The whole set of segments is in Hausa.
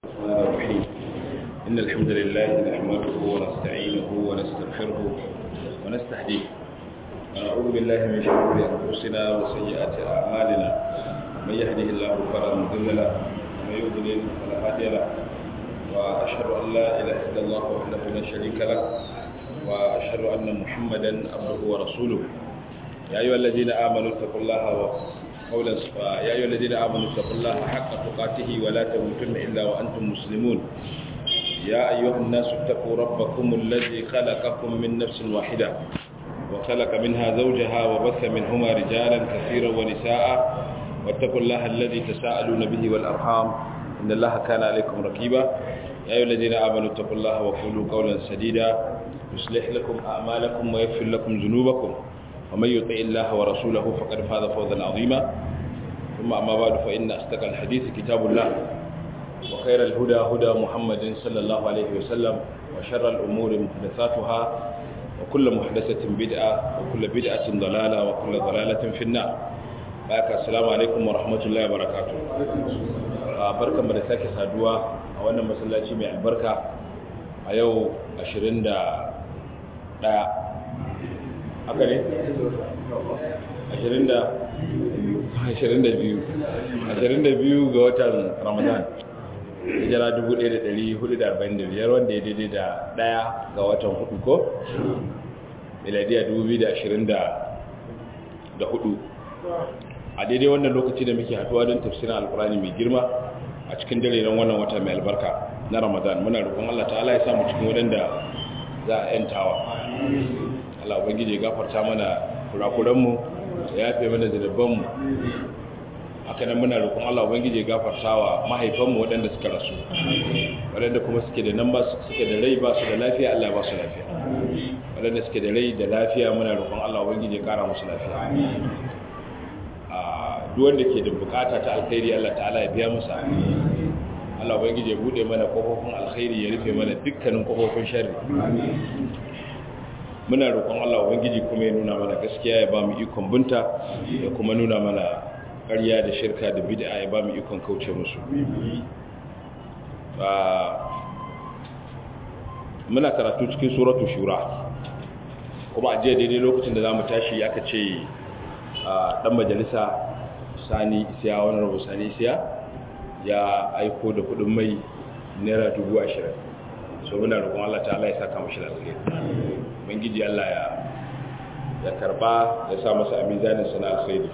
الرحمن الرحيم إن الحمد لله نحمده ونستعينه ونستغفره ونستهديه ونعوذ بالله من شرور أنفسنا وسيئات أعمالنا من يهده الله فلا مضل له ومن يضلل فلا هادي له وأشهد أن لا إله إلا الله وحده لا شريك له وأشهد أن محمدا عبده ورسوله يا أيها الذين آمنوا اتقوا الله قولا يا أيها الذين آمنوا اتقوا الله حق تقاته ولا تموتن إلا وأنتم مسلمون يا أيها الناس اتقوا ربكم الذي خلقكم من نفس واحدة وخلق منها زوجها وبث منهما رجالا كثيرا ونساء واتقوا الله الذي تساءلون به والأرحام إن الله كان عليكم رقيبا يا أيها الذين آمنوا اتقوا الله وقولوا قولا سديدا يصلح لكم أعمالكم ويغفر لكم ذنوبكم ومن يطع الله ورسوله فقد فاز فوزا عظيما ثم أما بعد فإن أصدق الحديث كتاب الله وخير الهدى هدى محمد صلى الله عليه وسلم وشر الأمور محدثاتها وكل محدثة بدعة وكل بدعة ضلالة وكل ضلالة في النار بارك السلام عليكم ورحمة الله وبركاته barkan mu da sake saduwa a wannan masallaci mai albarka a yau 21 haka ne? 22 ga watan ramadan hijira 1445 wanda ya daidai da daya ga watan hudu ko? miladiya 2024 a daidai wannan lokaci da muke haduwa don tafsirin alkurani mai girma a cikin dare don wannan wata mai albarka na ramadan muna roƙon allah ta'ala ya samu cikin wadanda za a 'yantawa Allah ubangiji gafarta mana kurakuranmu ya yafe mana zunubanmu haka nan muna roƙon Allah ubangiji gafarta wa mahaifanmu waɗanda suka rasu waɗanda kuma suke da nan ba suke da rai ba su da lafiya Allah ba su lafiya waɗanda suke da rai da lafiya muna roƙon Allah ubangiji ya ƙara musu lafiya a duk wanda ke da bukata ta alkhairi Allah ta'ala ya biya musa Allah ubangiji ya bude mana kofofin alkhairi ya rufe mana dukkanin kofofin sharri muna roƙon Allah ubangiji kuma ya nuna mana gaskiya ya ba mu ikon bunta ya kuma nuna mana ƙarya da shirka da bid'a ya ba mu ikon kauce musu muna karatu cikin suratu shura kuma a jiya daidai lokacin da za mu tashi aka ce ɗan majalisa sani isiya wani rabu sani isiya ya aiko da kudin mai naira dubu ashirin so muna roƙon Allah ta'ala ya saka mashi da alheri ubangiji Allah ya ya karba ya sa masa a mizanin sana alkhairi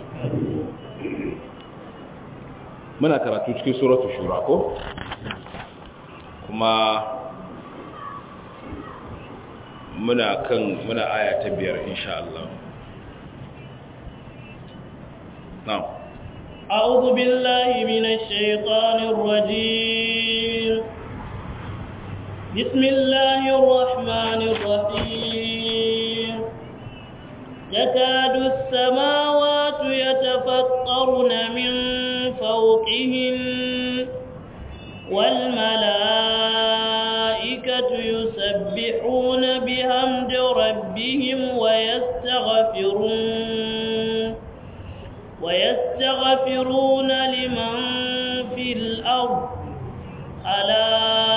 muna karatu cikin suratu shura ko kuma muna kan muna aya ta biyar insha Allah na'am أعوذ بالله من الشيطان الرجيم بسم الله الرحمن الرحيم يكاد السماوات يتفطرن من فوقهن والملائكة يسبحون بحمد ربهم ويستغفرون ويستغفرون لمن في الأرض ألا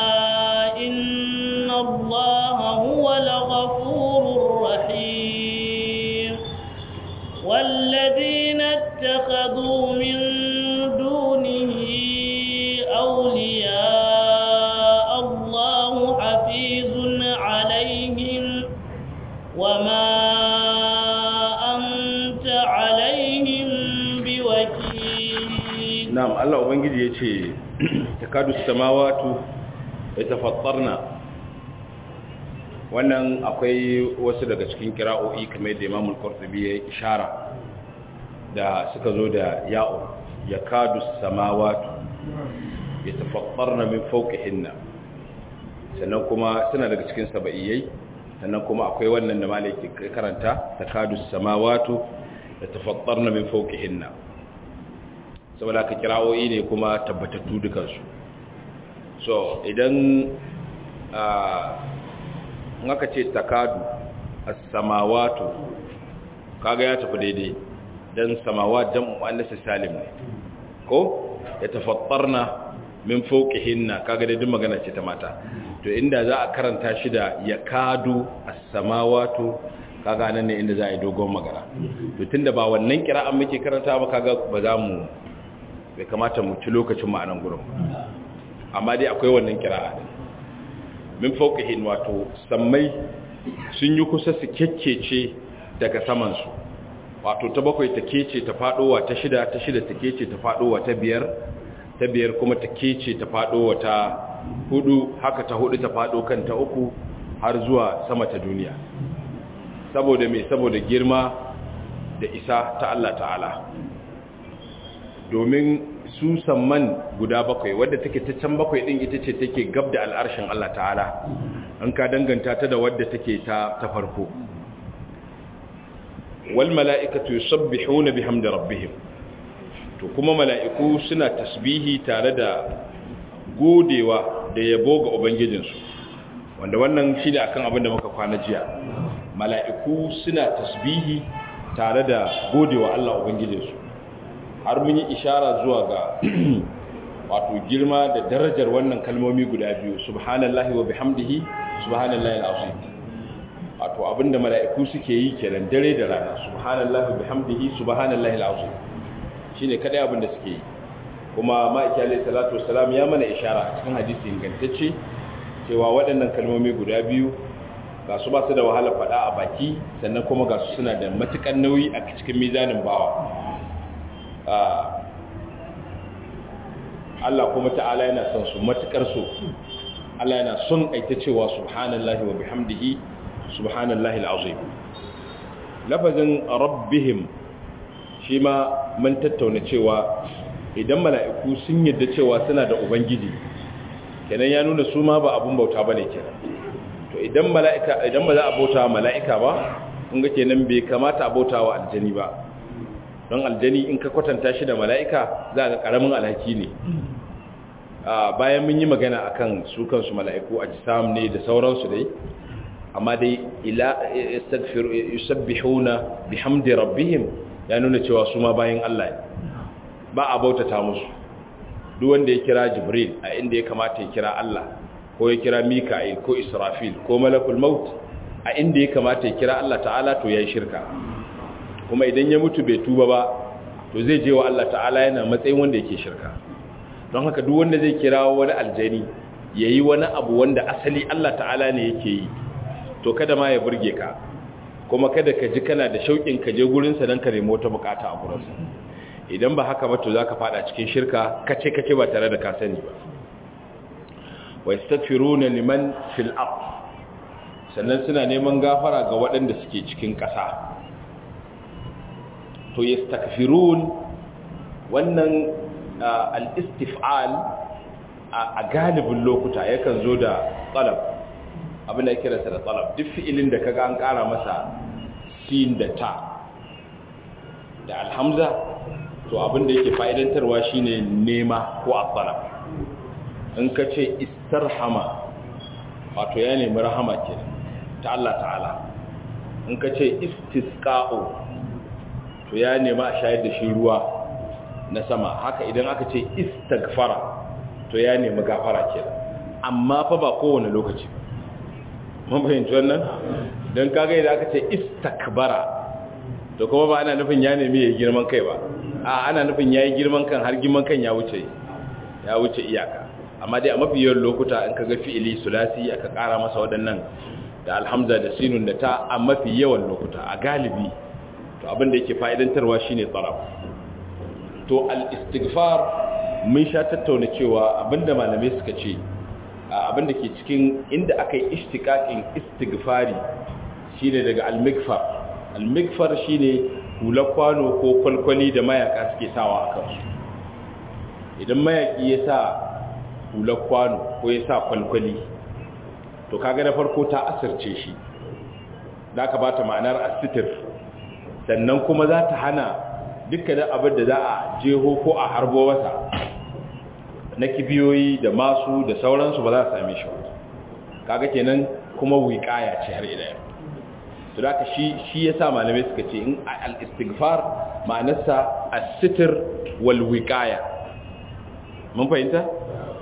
إن الله هو الغفور الرحيم والذين اتخذوا من دونه أولياء الله حفيظ عليهم وما أنت عليهم بوكيل نعم الله أبنجي يتي تكاد السماوات يتفطرن wannan akwai wasu daga cikin kira'o'i kamar da Imam Al-Qurtubi ya ishara da suka zo da ya'u yakadu samawati yatafattarna min fawqihinna sannan kuma suna daga cikin saba'iyai sannan kuma akwai wannan da malaki karanta takadu samawati yatafattarna min fawqihinna saboda ka kira'o'i ne kuma tabbatattu dukansu so idan in aka ce takadu as-samawatu kaga ya tafi daidai dan samawat jam'u annas salim ne ko ya tafattarna min fawqihinna kaga dai duk magana ce ta mata to inda za a karanta shi da yakadu as-samawatu kaga nan ne inda za a yi dogon magana to tunda ba wannan kira'an muke karanta ba kaga ba za mu bai kamata mu ci lokacin mu a nan gurin amma dai akwai wannan kira'a min fawqihin wato sammai sun yi kusa su kekkece daga saman su wato ta bakwai ta kece ta fadowa ta shida ta shida ta kece ta fadowa ta biyar ta biyar kuma ta kece ta fadowa ta hudu haka ta hudu ta fado kan ta uku har zuwa sama ta duniya saboda mai saboda girma da isa ta Allah ta'ala domin su samman guda bakwai wadda take ta can bakwai din ita ce take gab da al'arshin Allah ta'ala an ka danganta ta da wadda take ta ta farko wal mala'ikatu yusabbihuna bihamdi rabbihim to kuma mala'iku suna tasbihi tare da godewa da yabo ga ubangijinsu wanda wannan shi ne akan abin da muka kwana jiya mala'iku suna tasbihi tare da godewa Allah ubangijinsu har mun yi ishara zuwa ga wato girma da darajar wannan kalmomi guda biyu subhanallahi wa bihamdihi subhanallahi al'azim wato abinda mala'iku suke yi kenan dare da rana subhanallahi wa bihamdihi subhanallahi al'azim shine kadai abinda suke yi kuma ma'aiki alayhi salatu wassalam ya mana ishara a cikin hadisi ingantacce cewa waɗannan kalmomi guda biyu ga su ba su da wahala faɗa a baki sannan kuma ga su suna da matuƙar nauyi a cikin mizanin bawa Allah kuma ta'ala yana son su matuƙar so Allah yana son aita cewa subhanallahi wa bihamdihi subhanallahi al'azim lafazin rabbihim shi ma mun tattauna cewa idan mala'iku sun yadda cewa suna da ubangiji kenan ya nuna su ma ba abun bauta bane kenan to idan mala'ika idan ba za a bauta wa mala'ika ba kun ga kenan bai kamata a bauta wa aljani ba don aljani in ka kwatanta shi da mala'ika za ga karamin alhaki ne bayan mun yi magana akan su kansu mala'iku a jisam ne da sauransu dai amma dai ila istaghfir yusabbihuna bihamdi rabbihim ya nuna cewa su ma bayan Allah ne ba a bautata musu duk wanda ya kira jibril a inda ya kamata ya kira Allah ko ya kira mika'il ko israfil ko malakul maut a inda ya kamata ya kira Allah ta'ala to yayi shirka kuma idan ya mutu bai tuba ba to zai je wa Allah ta'ala yana matsayin wanda yake shirka don haka duk wanda zai kira wani aljani yayi wani abu wanda asali Allah ta'ala ne yake yi to kada ma ya burge ka kuma kada ka ji kana da shauƙin ka je gurin sa dan ka nemo wata bukata a gurin sa idan ba haka ba to zaka fada cikin shirka kace kace ba tare da ka sani ba wa yastaghfiruna liman fil ard sannan suna neman gafara ga waɗanda suke cikin ƙasa to yastaghfirun wannan al-istif'al a galibin lokuta yakan zo da talab abin da kira sa da talab duk fi'ilin da kaga an ƙara masa sin da ta da alhamza to abin da yake fa'idantarwa shine nema ko at-talab in ka ce istarhama wato ya nemi rahama ke ta Allah ta'ala in ka ce istisqa'u to ya nemi a shayar da shi ruwa na sama haka idan aka ce istaghfara to ya nemi gafara ke amma fa ba kowane lokaci mun fahimci wannan don kaga idan aka ce istakbara to kuma ba ana nufin ya nemi ya girman kai ba a ana nufin ya yi girman kan har girman kan ya wuce ya wuce iyaka amma dai a mafi yawan lokuta in ka ga fi'ili sulasi aka kara masa waɗannan da alhamza da sinun da ta a mafi yawan lokuta a galibi to abin da yake fa'idantarwa shine tsaraf to al-istighfar mun sha tattauna cewa abinda malamai suka ce abinda ke cikin inda aka yi ishtiqaqin istighfari shine daga al-mikfar al-mikfar shine hular kwano ko kwalkwali da mayaka suke sawa a kansu idan mayaki ya sa hular kwano ko ya sa kwalkwali to kaga na farko ta asirce shi da ka bata ma'anar asitir sannan kuma za ta hana dukkanin abin da za a jeho ko a harbo masa na kibiyoyi da masu da sauransu ba za a same shi kaga kenan kuma wiƙaya ce har ila to da ka shi shi yasa malamai suka ce in al-istighfar ma'anarsa as-sitr wal wiqaya mun fahimta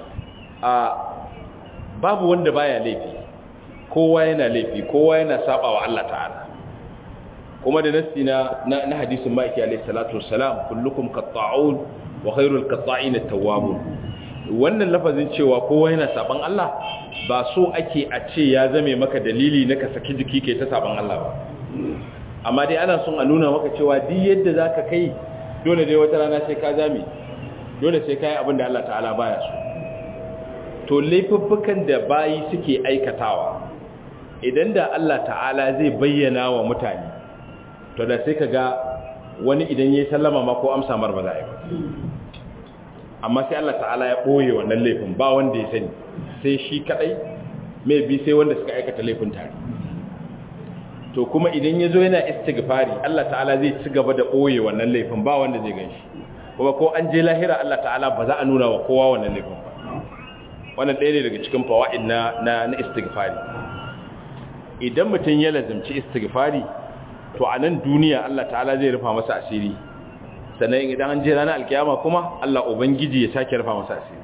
a babu wanda baya laifi kowa yana laifi kowa yana saba wa Allah ta'ala kuma da nasi na na hadisin ma'aiki alayhi salatu wassalam kullukum qatta'un wa khairul qatta'in at-tawwabun wannan lafazin cewa kowa yana saban Allah ba so ake a ce ya zame maka dalili na ka saki jiki kai ta saban Allah ba amma dai ana son a nuna maka cewa duk yadda zaka kai dole dai wata rana sai ka zame dole sai kai abin da Allah ta'ala baya so to laifuffukan da bayi suke aikatawa idan da Allah ta'ala zai bayyana wa mutane to da sai ka ga wani idan ya yi sallama ma ko amsa mar ba za a yi ba amma sai Allah ta'ala ya ɓoye wannan laifin ba wanda ya sani sai shi kaɗai mai bi sai wanda suka aikata laifin tare to kuma idan ya zo yana istighfari Allah ta'ala zai ci gaba da ɓoye wannan laifin ba wanda zai ganshi kuma ko an je lahira Allah ta'ala ba za a nuna wa kowa wannan laifin ba wannan ɗaya ne daga cikin fawa'id na na istighfari idan mutum ya lazimci istighfari to a nan duniya Allah ta'ala zai rufa masa asiri sannan idan an je ranar alkiyama kuma Allah ubangiji ya sake rufa masa asiri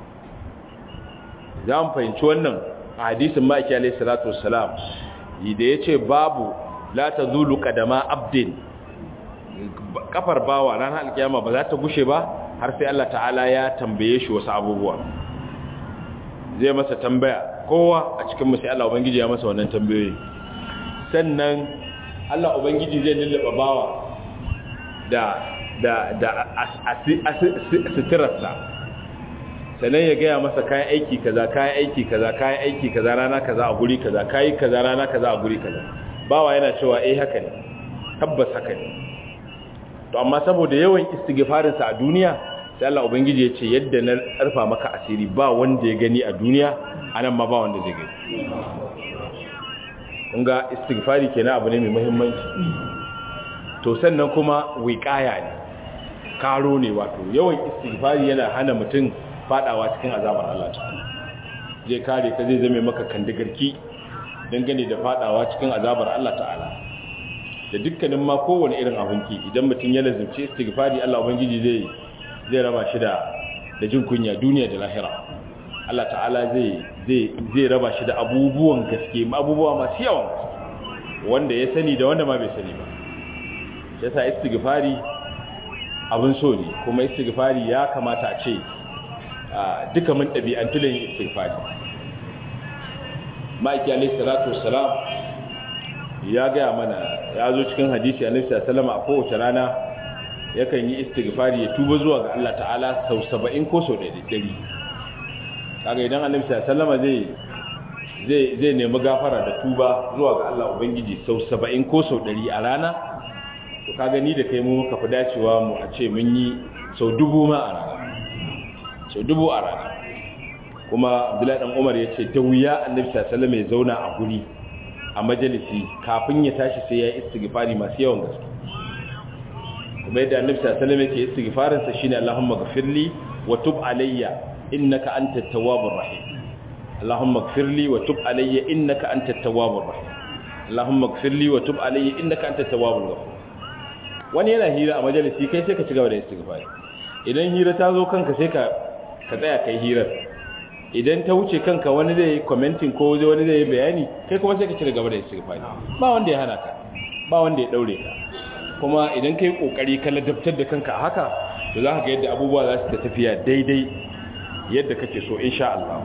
za mu fahimci wannan a hadisin ma'aiki alaihi salatu wassalam da ya ce babu la ta zulu kadama abdin kafar bawa ranar alkiyama ba za ta gushe ba har sai Allah ta'ala ya tambaye shi wasu abubuwa zai masa tambaya kowa a cikin musu Allah ubangiji ya masa wannan tambayoyi sannan Allah ubangiji zai lullaba bawa da da da sitirarsa sannan ya gaya masa kayan aiki kaza kayan aiki kaza kayan aiki kaza rana kaza a guri kaza kayi kaza rana kaza a guri kaza bawa yana cewa eh haka ne tabbas haka ne to amma saboda yawan istighfarinsa a duniya sai Allah ubangiji ya ce yadda na arfa maka asiri ba wanda ya gani a duniya anan ma ba wanda zai gani kun ga istighfari kenan abu ne mai muhimmanci to sannan kuma wiqaya ne karo ne wato yawan istighfari yana hana mutum fadawa cikin azabar Allah ta'ala zai kare ka zai zame maka kandigarki dangane da fadawa cikin azabar Allah ta'ala da dukkanin ma kowane irin abinki idan mutum ya lazimci istighfari Allah ubangiji zai zai raba shi da da jin kunya duniya da lahira Allah ta'ala zai zai zai raba shi da abubuwan gaske abubuwa masu yawan wanda ya sani da wanda ma bai sani ba yasa istighfari abin so ne kuma istighfari ya kamata a ce duka mun ɗabi'antu da yin istighfari ma'aiki alaihi salatu wassalam ya gaya mana ya zo cikin hadisi alaihi salatu a kowace rana yakan yi istighfari ya tuba zuwa ga Allah ta'ala sau saba'in ko sau ɗari kaga idan annabi sallallahu zai zai zai nemi gafara da tuba zuwa ga Allah ubangiji sau saba'in ko sau ɗari a rana to kaga ni da kai mu muka fi dacewa mu a ce mun yi sau dubu ma a rana sau dubu a rana kuma abdullahi dan umar ya ce ta wuya annabi sallallahu alaihi zauna a guri a majalisi kafin ya tashi sai ya istighfari masu yawan gaske kuma yadda annabi sallallahu alaihi yake istighfarin sa shine Allahumma ghfirli wa tub alayya innaka antat tawwabur rahim Allahumma ghfirli wa tub alayya innaka antat tawwabur rahim Allahumma ghfirli wa tub alayya innaka antat tawwabur ghafur wani yana hira a majalisi kai sai ka ci gaba da istighfari idan hira ta zo kanka sai ka ka tsaya kai hirar idan ta wuce kanka wani zai commenting ko wani zai bayani kai kuma sai ka ci gaba da istighfari ba wanda ya hana ka ba wanda ya daure ka kuma idan kai kokari ka ladabtar da kanka haka to za ka ga yadda abubuwa za su ta tafiya daidai yadda kake so insha Allah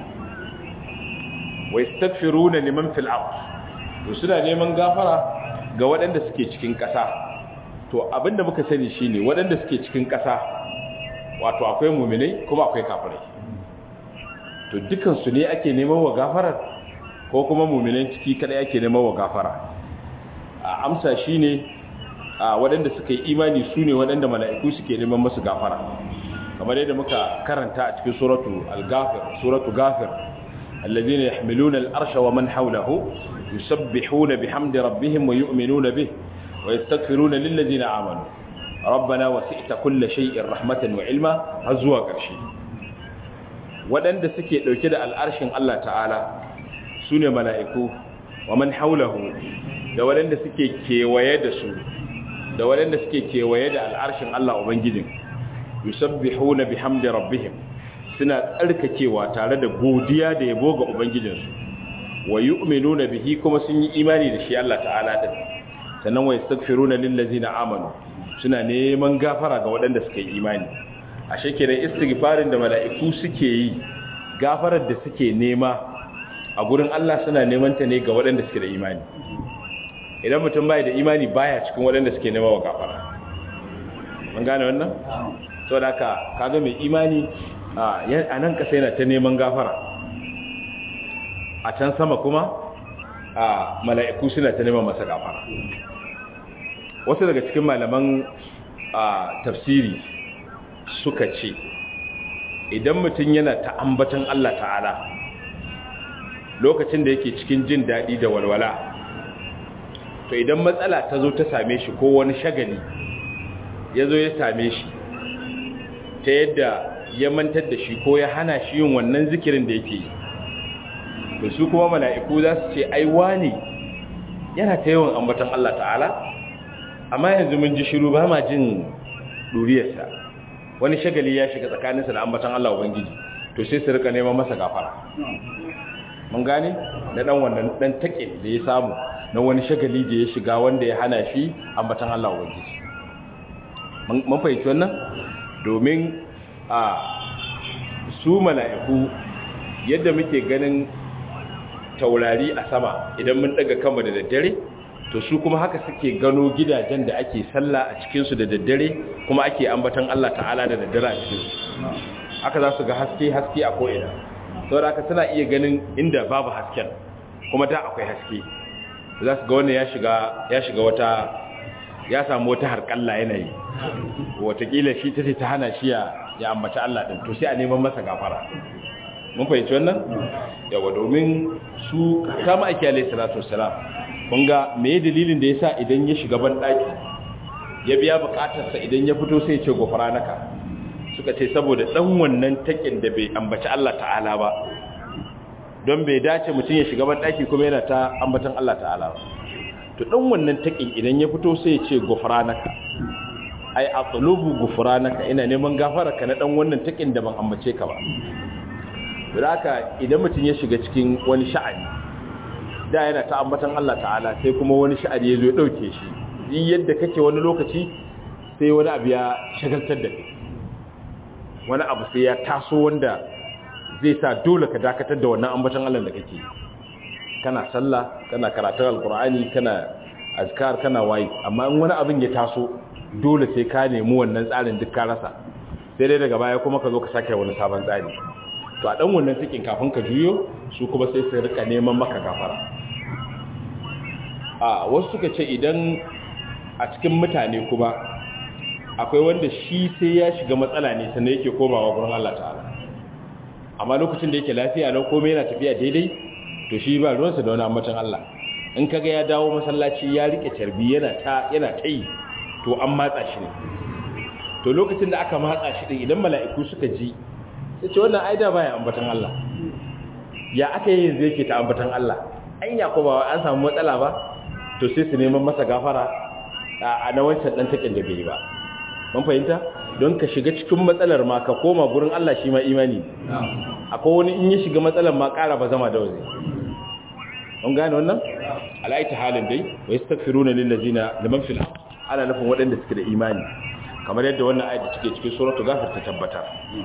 wa yastaghfiruna liman fil ard to suna neman gafara ga waɗanda suke cikin ƙasa to abinda muka sani shine waɗanda suke cikin ƙasa wato akwai mu'minai kuma akwai kafirai to dukan su ne ake neman wa gafarar ko kuma mu'minan ciki kada ake neman wa gafara a amsa shine a waɗanda suka yi imani su ne waɗanda mala'iku suke neman masu gafara kamar yadda muka karanta a cikin suratu al-ghafir suratu ghafir alladhina yahmiluna al-arsha wa man hawlahu yusabbihuna bihamdi rabbihim wa yu'minuna bih wa yastaghfiruna lil ladina amanu rabbana wasi'ta kulla shay'in rahmatan wa ilma har zuwa ƙarshe waɗanda suke ɗauke da al'arshin Allah ta'ala su ne mala'iku wa man hawlahu da waɗanda suke kewaye da su da waɗanda suke kewaye da al'arshin Allah Ubangijin yusabbihuna bihamdi rabbihim suna tsarkakewa tare da godiya da yabo ga ubangijinsu wa yu'minuna bihi kuma sun yi imani da shi Allah ta'ala din sannan wa yastaghfiruna lil ladzina amanu suna neman gafara ga waɗanda suka yi imani ashe kenan istighfarin da mala'iku suke yi gafarar da suke nema a gurin Allah suna neman ta ne ga waɗanda suke da imani idan mutum bai da imani baya cikin waɗanda suke nema wa gafara mun gane wannan saboda haka kaga mai imani a nan kasa yana ta neman gafara a can sama kuma a mala'iku suna ta neman masa gafara wasu daga cikin malaman tafsiri suka ce idan mutum yana ta ambatan Allah ta'ala lokacin da yake cikin jin daɗi da walwala to idan matsala ta zo ta same shi ko wani shagali ya zo ya same shi ta yadda ya mantar da shi ko ya hana shi yin wannan zikirin da yake yi to su kuma mala'iku za su ce ai wani yana ta yawan ambatan Allah ta'ala amma yanzu mun ji shiru ba ma jin duriyarsa wani shagali ya shiga tsakaninsa da ambatan Allah Ubangiji to sai su rika neman masa gafara mun gane na dan wannan dan take da ya samu na wani shagali da ya shiga wanda ya hana shi ambatan Allah Ubangiji mun fahimci wannan domin a su mala'iku yadda muke ganin taurari a sama idan mun daga kanmu da daddare to su kuma haka suke gano gidajen da ake sallah a cikinsu da daddare kuma ake ambatan Allah ta'ala da daddare a cikinsu haka za su ga haske haske a ko'ina saboda haka suna iya ganin inda babu hasken kuma da akwai haske za su ga wannan ya shiga ya shiga wata ya samu wata harƙalla yanayi watakila shi ta ce ta hana shi ya ambaci Allah ɗin to sai a neman masa gafara mun fahimci wannan yawa domin su kama ake alai salatu wasalam kun ga me dalilin da yasa idan ya shiga ban daki ya biya bukatarsa idan ya fito sai ya ce gofara naka suka ce saboda dan wannan takin da bai ambaci Allah ta'ala ba don bai dace mutum ya shiga ban daki kuma yana ta ambatan Allah ta'ala ba to dan wannan takin idan ya fito sai ya ce gofara naka ai atlubu gufranaka ina neman gafararka na dan wannan takin da ban ambace ka ba haka idan mutum ya shiga cikin wani sha'ani da yana ta ambatan Allah ta'ala sai kuma wani sha'ani ya zo ya dauke shi yin yadda kake wani lokaci sai wani abu ya shagaltar da kai wani abu sai ya taso wanda zai sa dole ka dakatar da wannan ambatan Allah da kake kana sallah kana karatun alkur'ani kana azkar kana wayi amma in wani abin ya taso dole sai ka nemi wannan tsarin duk ka rasa sai dai daga baya kuma ka zo ka sake wani sabon tsari to a dan wannan cikin kafin ka juyo su kuma sai su rika neman maka gafara a wasu suka ce idan a cikin mutane kuma akwai wanda shi sai ya shiga matsala ne sannan yake komawa gurin Allah ta'ala amma lokacin da yake lafiya na komai yana tafiya daidai to shi ba ruwansa da wani ambatan Allah in kaga ya dawo masallaci ya rike tarbi yana ta yana tai to an matsa shi ne to lokacin da aka matsa shi din idan mala'iku suka ji sai ce wannan aida baya ambatan Allah ya aka yi yanzu yake ta ambatan Allah anya ko ba an samu matsala ba to sai su neman masa gafara a na wancan dan takin da bai ba mun fahimta don ka shiga cikin matsalar ma ka koma gurin Allah shi ma imani akwai wani in ya shiga matsalar ma ƙara ba zama da waje mun gane wannan alaita halin dai wa yastaghfiruna lil ladina liman fil ana nufin waɗanda suke da imani kamar yadda wannan ayat da take cikin suratul ghafir ta tabbatar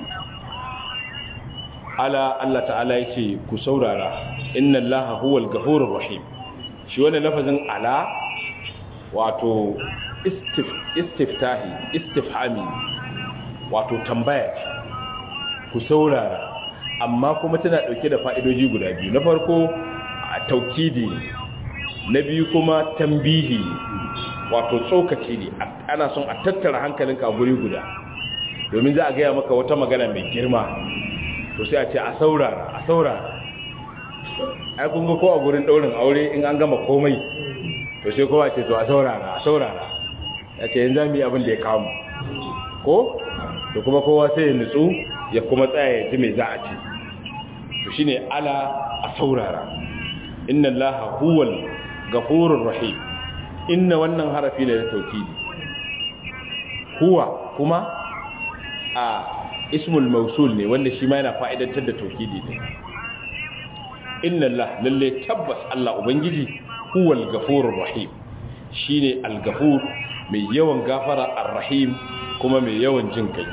ala Allah ta'ala yace ku saurara inna allaha huwal ghafurur rahim shi wannan lafazin ala wato istif istiftahi istifhami wato tambaya ku saurara amma kuma tana dauke da fa'idoji guda biyu na farko taukidi na biyu kuma tambihi wato tsokaci ne ana son a tattara hankalinka a guri guda domin za a gaya maka wata magana mai girma to sai a ce a saurara a saurara ai kun ga ko a gurin daurin aure in an gama komai to sai kowa ce to a saurara a saurara ya ce yanzu mu yi abin da ya kawo ko to kuma kowa sai ya nutsu ya kuma tsaya ya ji mai za a ce to shine ala a saurara inna allaha huwal ghafurur rahim inna wannan harafi ne na tauhidi huwa kuma a ismul mausul ne wanda shi ma yana fa'idantar da tauhidi ne inna Allah lalle tabbas Allah ubangiji huwal ghafurur rahim shine al-ghafur mai yawan gafara ar-rahim kuma mai yawan jin kai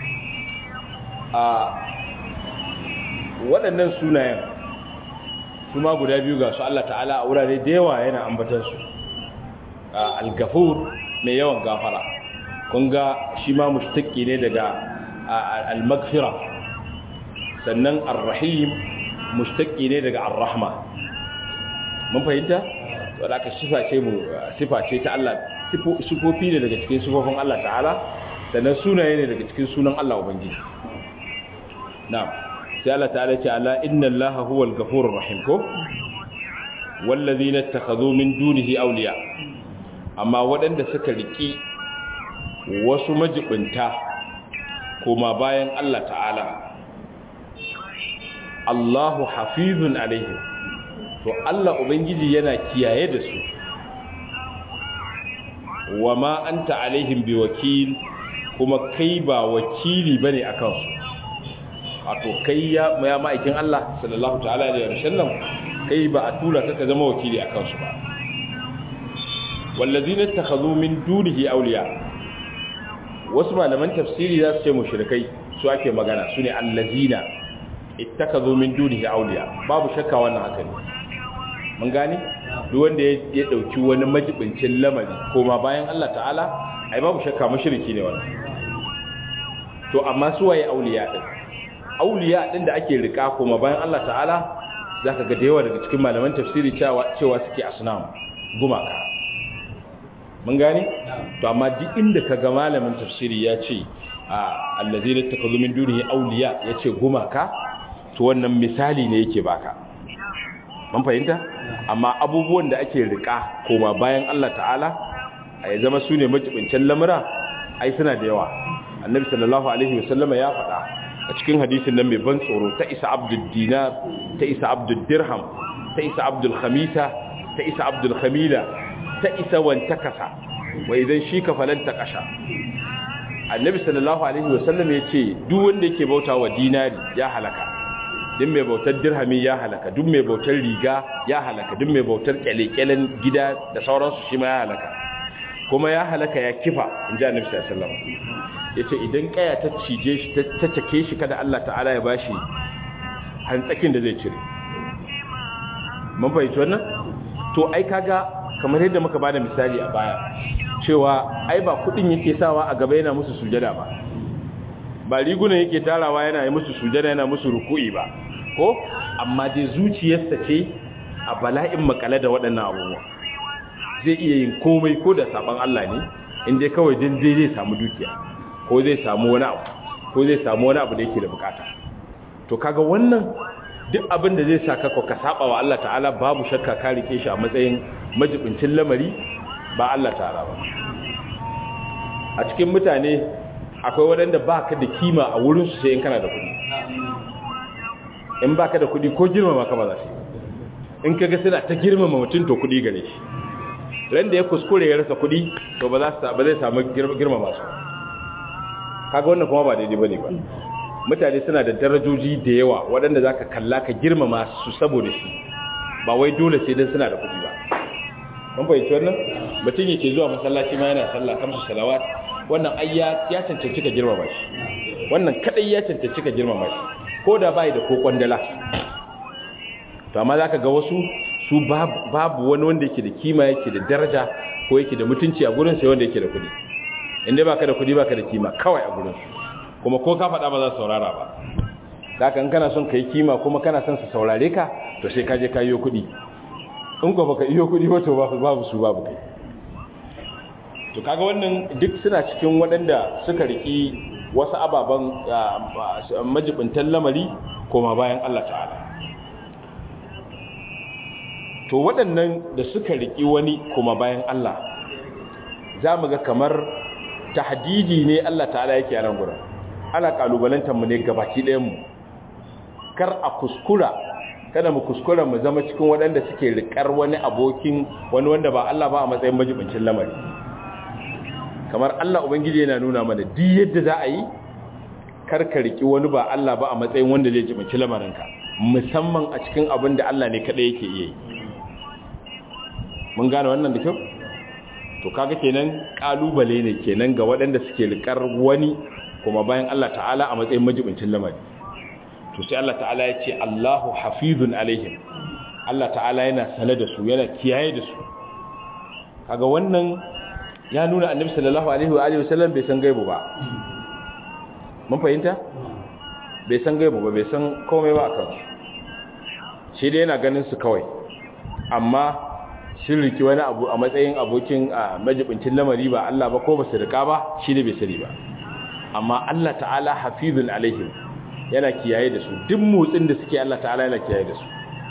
a waɗannan sunayen su ma guda biyu ga su Allah ta'ala a wurare da yawa yana ambatan su al-ghafur mai yawan gafara kun ga shi ma mushtaqi ne daga al-maghfira sannan ar-rahim mushtaqi ne daga ar-rahma mun fahimta to da ka sifa ce mu sifa ce ta Allah sifofi ne daga cikin sifofin Allah ta'ala sannan sunaye ne daga cikin sunan Allah ubangiji na'am sai Allah ta'ala ce ala inna Allaha huwal ghafurur rahim ko wallazina ittakhadhu min dunihi awliya amma waɗanda suka riki wasu majibinta kuma bayan Allah ta'ala Allahu hafizun alaihim to Allah ubangiji yana kiyaye da su wa ma anta alaihim biwakil kuma kai ba wakili bane akan su wato kai ya ya ma'aikin Allah sallallahu ta'ala alaihi wasallam kai ba a tura ka zama wakili akan su ba wallazina takhadhu min dunihi awliya wasu malaman tafsiri za su ce mushrikai su ake magana su ne allazina ittakazu min dunihi awliya babu shakka wannan haka ne mun gane duk wanda ya dauki wani majibincin lamari koma bayan Allah ta'ala ai babu shakka mushriki ne wannan to amma su waye awliya din awliya din da ake rika koma bayan Allah ta'ala zaka ga da yawa daga cikin malaman tafsiri cewa cewa suke asnam gumaka mun gane to amma duk inda kaga malamin tafsiri ya ce allazina takazu min dunihi awliya yace gumaka to wannan misali ne yake baka mun fahimta amma abubuwan da ake rika koma bayan Allah ta'ala ai zama sune majibincin lamura ai suna da yawa annabi sallallahu alaihi wasallama ya faɗa a cikin hadisin nan mai ban tsoro ta isa abdul dinar ta isa abdul dirham ta isa abdul khamisa ta isa abdul khamila ta isa wanta kasa wa idan shi ka falanta kasha annabi sallallahu alaihi wasallam ya ce duk wanda yake bauta wa dinari ya halaka duk mai bautar dirhami ya halaka duk mai bautar riga ya halaka duk mai bautar kyalekyalen gida da sauransu shi ma ya halaka kuma ya halaka ya kifa in ji annabi sallallahu alaihi wasallam ya ce idan kaya ta cije shi ta cake shi kada Allah ta'ala ya bashi hantsakin da zai cire mun fahimci wannan to ai kaga kamar yadda muka bada misali a baya cewa ai ba kudin yake sawa a gaba yana musu sujada ba ba rigunan yake tarawa yana yi musu sujada yana musu ruku'i ba ko amma dai zuciyarsa ce a bala'in makale da waɗannan abubuwa zai iya yin komai ko da saban Allah ne in dai kawai din zai zai samu dukiya ko zai samu wani abu ko zai samu wani abu da yake da bukata to kaga wannan duk abin da zai saka ka saba wa Allah ta'ala babu shakka ka rike shi a matsayin majibincin lamari ba Allah ta'ala ba a cikin mutane akwai waɗanda ba ka da kima a wurinsu sai in kana da kuɗi in ba ka da kuɗi ko girmama ka ba za su in ka ga suna ta girmama mutum to kuɗi gare shi ran da ya kuskure ya rasa kuɗi to ba zai samu girmama su kaga wannan kuma ba daidai ba ne ba mutane suna da darajoji da yawa waɗanda za ka kalla ka girmama su saboda shi ba wai dole sai don suna da kuɗi ba mun fahimci wannan mutum yake zuwa masallaci ma yana sallah kamsu salawat wannan ai ya cancanci ka girmama shi wannan kadai ya cancanci ka girmama shi ko da bai da ko kwandala to amma zaka ga wasu su babu wani wanda yake da kima yake da daraja ko yake da mutunci a gurin sai wanda yake da kuɗi inda baka da kuɗi baka da kima kawai a gurin kuma ko ka faɗa ba za su saurara ba zaka in kana son kai kima kuma kana son su saurare ka to sai ka je ka yi kuɗi in ko baka iyo kuɗi ba to babu su babu kai to kaga wannan duk suna cikin waɗanda suka riki wasu ababen majibintan lamari koma bayan Allah ta'ala to waɗannan da suka riki wani koma bayan Allah za mu ga kamar tahdidi ne Allah ta'ala yake a nan gurin ana kalubalantar mu ne gabaki ɗayan mu kar a kuskura kada mu kuskura mu zama cikin waɗanda suke rikar wani abokin wani wanda ba Allah ba a matsayin majibincin lamari kamar Allah Ubangiji yana nuna mana duk yadda za a yi karka riki wani ba Allah ba a matsayin wanda zai jibanci lamarinka musamman a cikin abin da Allah ne kadai yake iya yi mun gane wannan da kyau to kaga kenan kalubale ne kenan ga waɗanda suke rikar wani kuma bayan Allah ta'ala a matsayin majibincin lamari to sai Allah ta'ala ya ce Allahu hafizun alaihim Allah ta'ala yana sane da su yana kiyaye da su kaga wannan ya nuna annabi sallallahu alaihi wa alihi wasallam bai san gaibu ba mun fahimta bai san gaibu ba bai san komai ba akan su shi dai yana ganin su kawai amma sun riki wani abu a matsayin abokin a majibincin lamari ba Allah ba ko ba su rika ba shi ne bai sani ba amma Allah ta'ala hafizun alaihim yana kiyaye da su duk motsin da suke Allah ta'ala yana kiyaye da su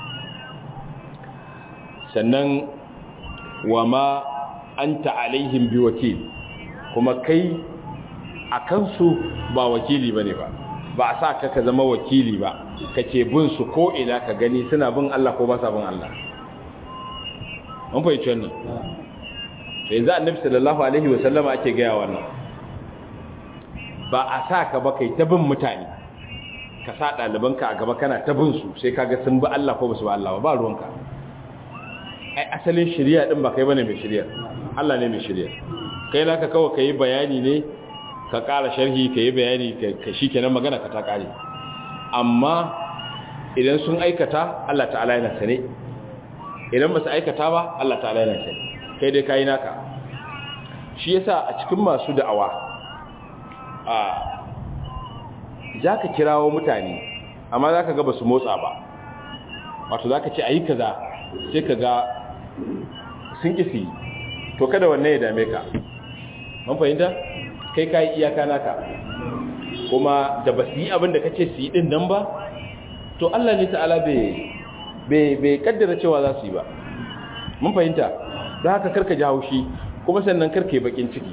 sannan wa ma anta alaihim bi wakil kuma kai a kansu ba wakili bane ba ba a sa ka ka zama wakili ba kake bin su ko ina ka gani suna bin Allah ko ba sa bin Allah mun fahimci wannan to yanzu annabi sallallahu alaihi wasallama ake gaya wannan ba a sa ka ba kai ta bin mutane ka sa ɗalibanka a gaba kana ta bin su sai kaga sun bi Allah ko ba su bi Allah ba ba ruwanka ai asalin shari'a din ba kai bane mai shari'a Allah ne mai shari'a kai naka kawai kai bayani ne ka ƙara sharhi ka yi bayani ka shikenan magana ka ta ƙare amma idan sun aikata Allah ta'ala yana sane idan ba su aikata ba Allah ta'ala yana sani kai dai kayi naka shi yasa a cikin masu da'awa a zaka kirawo mutane amma zaka ga basu motsa ba wato zaka ce ayi kaza sai kaga sun kisi to kada wannan ya dame ka mun fahimta kai kai iyaka naka kuma da basu yi abin da kace su yi din nan ba to Allah ne ta'ala bai bai kaddara cewa za su yi ba mun fahimta don haka karka ji haushi kuma sannan karka yi bakin ciki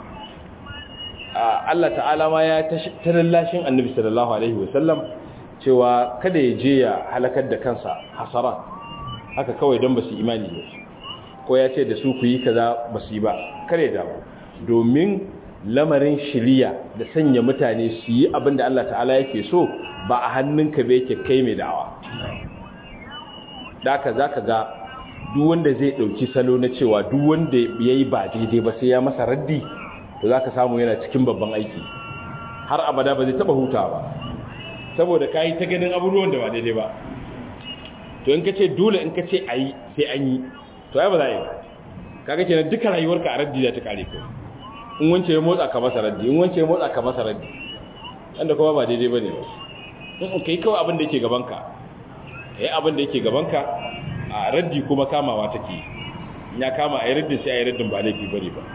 Allah ta'ala ma ya tarallashin annabi sallallahu alaihi wasallam cewa kada ya je ya halakar da kansa hasara haka kawai don ba su imani ne ko ya ce da su ku yi kaza ba su yi ba kare da domin lamarin shiriya da sanya mutane su yi abin da Allah ta'ala yake so ba a hannunka ba yake kai mai da'awa da za ka ga duk wanda zai ɗauki salo na cewa duk wanda ya yi ba daidai ba sai ya masa raddi to za ka samu yana cikin babban aiki har abada ba zai taɓa huta ba saboda ka yi ta ganin abubuwan da ba daidai ba to in ka ce dole in ka ce a yi sai an yi to ai ba za a yi ba kaga kenan duka rayuwarka a raddi za ta kare ko in wance ya motsa ka masa raddi in wance ya motsa ka masa raddi wanda kuma ba daidai ba ne ba in ka yi kawai abin da yake gabanka ya yi abin da yake gabanka a raddi kuma kamawa take ya kama a yi raddin sai a yi raddin ba laifi bane ba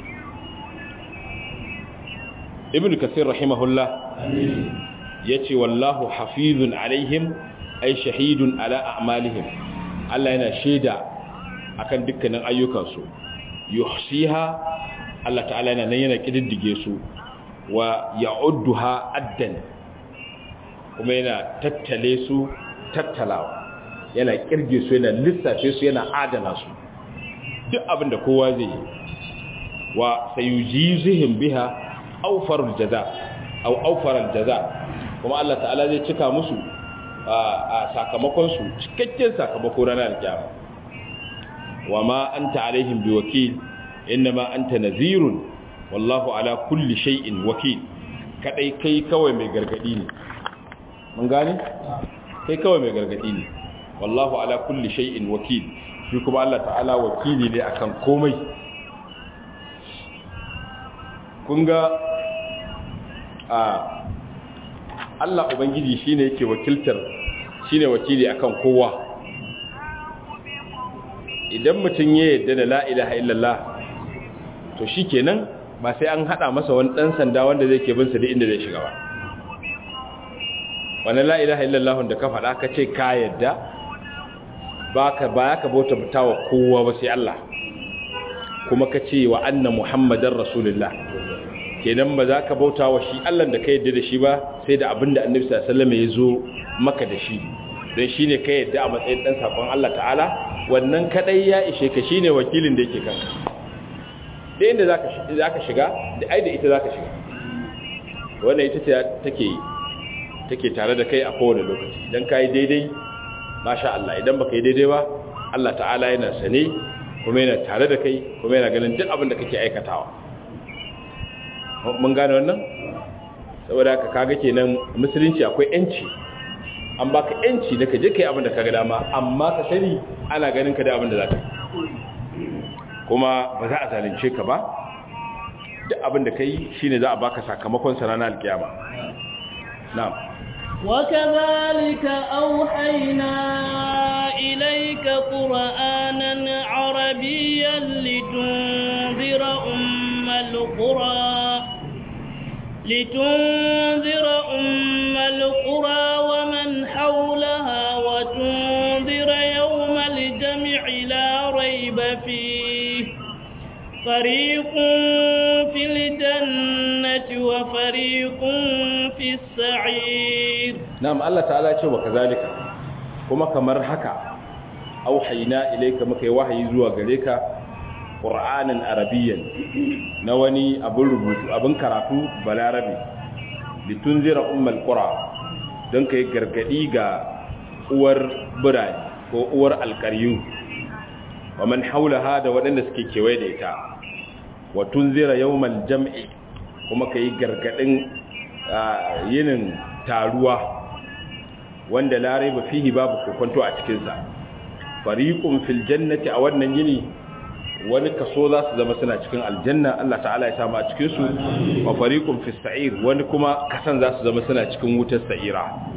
ibn kasir rahimahullah ya ce wallahu hafizun alaihim ai shahidun ala a'malihim Allah yana shaida akan dukkanin ayyukansu yuhsiha Allah ta'ala yana nan yana kididdige su wa ya'udduha addan kuma yana tattale su tattalawa yana kirge su yana lissafe su yana adana su duk abin da kowa zai yi wa sayujizihim biha awfarul jaza aw awfaral jaza kuma Allah ta'ala zai cika musu a sakamakon su cikakken sakamako ranar kiyama wa ma anta alaihim biwakil inma anta nazirun wallahu ala kulli shay'in wakil kadai kai kawai mai gargadi ne mun gane kai kawai mai gargadi ne wallahu ala kulli shay'in wakil shi kuma Allah ta'ala wakili ne akan komai kun ga a Allah ubangiji shine yake wakiltar shine wakili akan kowa idan mutum ya yarda da la ilaha illallah to shikenan ba sai an hada masa wani dan sanda wanda zai ke bin sa da inda zai shiga ba wannan la ilaha illallah da ka faɗa ka ce ka yarda baka ba ka bauta wa kowa ba sai Allah kuma ka ce wa anna muhammadar rasulullah kenan ba za ka bauta wa shi Allah da ka yadda da shi ba sai da abinda annabi sallallahu alaihi wasallam ya zo maka da shi don shine ka yadda a matsayin dan sakon Allah ta'ala wannan kadai ya ishe ka shine wakilin da yake kanka da inda zaka zaka shiga da ai da ita zaka shiga wannan ita ce take take tare da kai a kowane lokaci idan ka yi daidai masha Allah idan baka yi daidai ba Allah ta'ala yana sane kuma yana tare da kai kuma yana ganin duk abin da kake aikatawa mun gane wannan saboda haka kaga kenan musulunci akwai yanci an baka yanci da ka je kai abin da kaga dama amma ka sani ana ganin ka da abin da zaka kuma ba za a zalunce ka ba duk abin da kai shine za a baka sakamakon sa ranar alkiyama na'am وكذلك أوحينا إليك قرآنا عربيا لتنذر أم القرى لتنذر أم القرى ومن حولها وتنذر يوم الجمع لا ريب فيه فريق في الجنة وفريق في السعير نعم الله تعالى يقول وكذلك كما كمر هكا أوحينا إليك مكي وحي زوا غريك قرآنا عربيا نواني أبن ربوت أبن كراتو بالعربي لتنذر أم القرى don kai gargadi ga uwar birane ko uwar alkaryu wa man haulaha da waɗanda suke kewaye da ita wa tunzira yawmal jam'i kuma kai gargadin yinin taruwa wanda la raiba fihi babu kokonto a cikin sa fariqun fil jannati a wannan yini wani kaso za su zama suna cikin aljanna Allah ta'ala ya samu a cikin su wa fariqun fis sa'ir wani kuma kasan za su zama suna cikin wutar sa'ira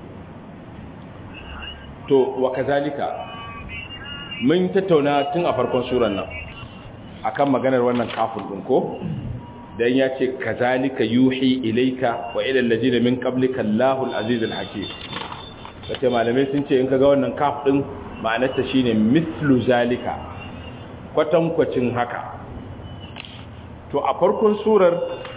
to wa kazalika mun tattauna tun a farkon suran nan akan maganar wannan kafin din ko dan ya ce kazalika yuhi ilaika wa ila alladhina min qablika Allahul azizul hakim kace malamai sun ce in kaga wannan kaf din ma'anarta shine mithlu zalika kwatankwacin haka to a farkon surar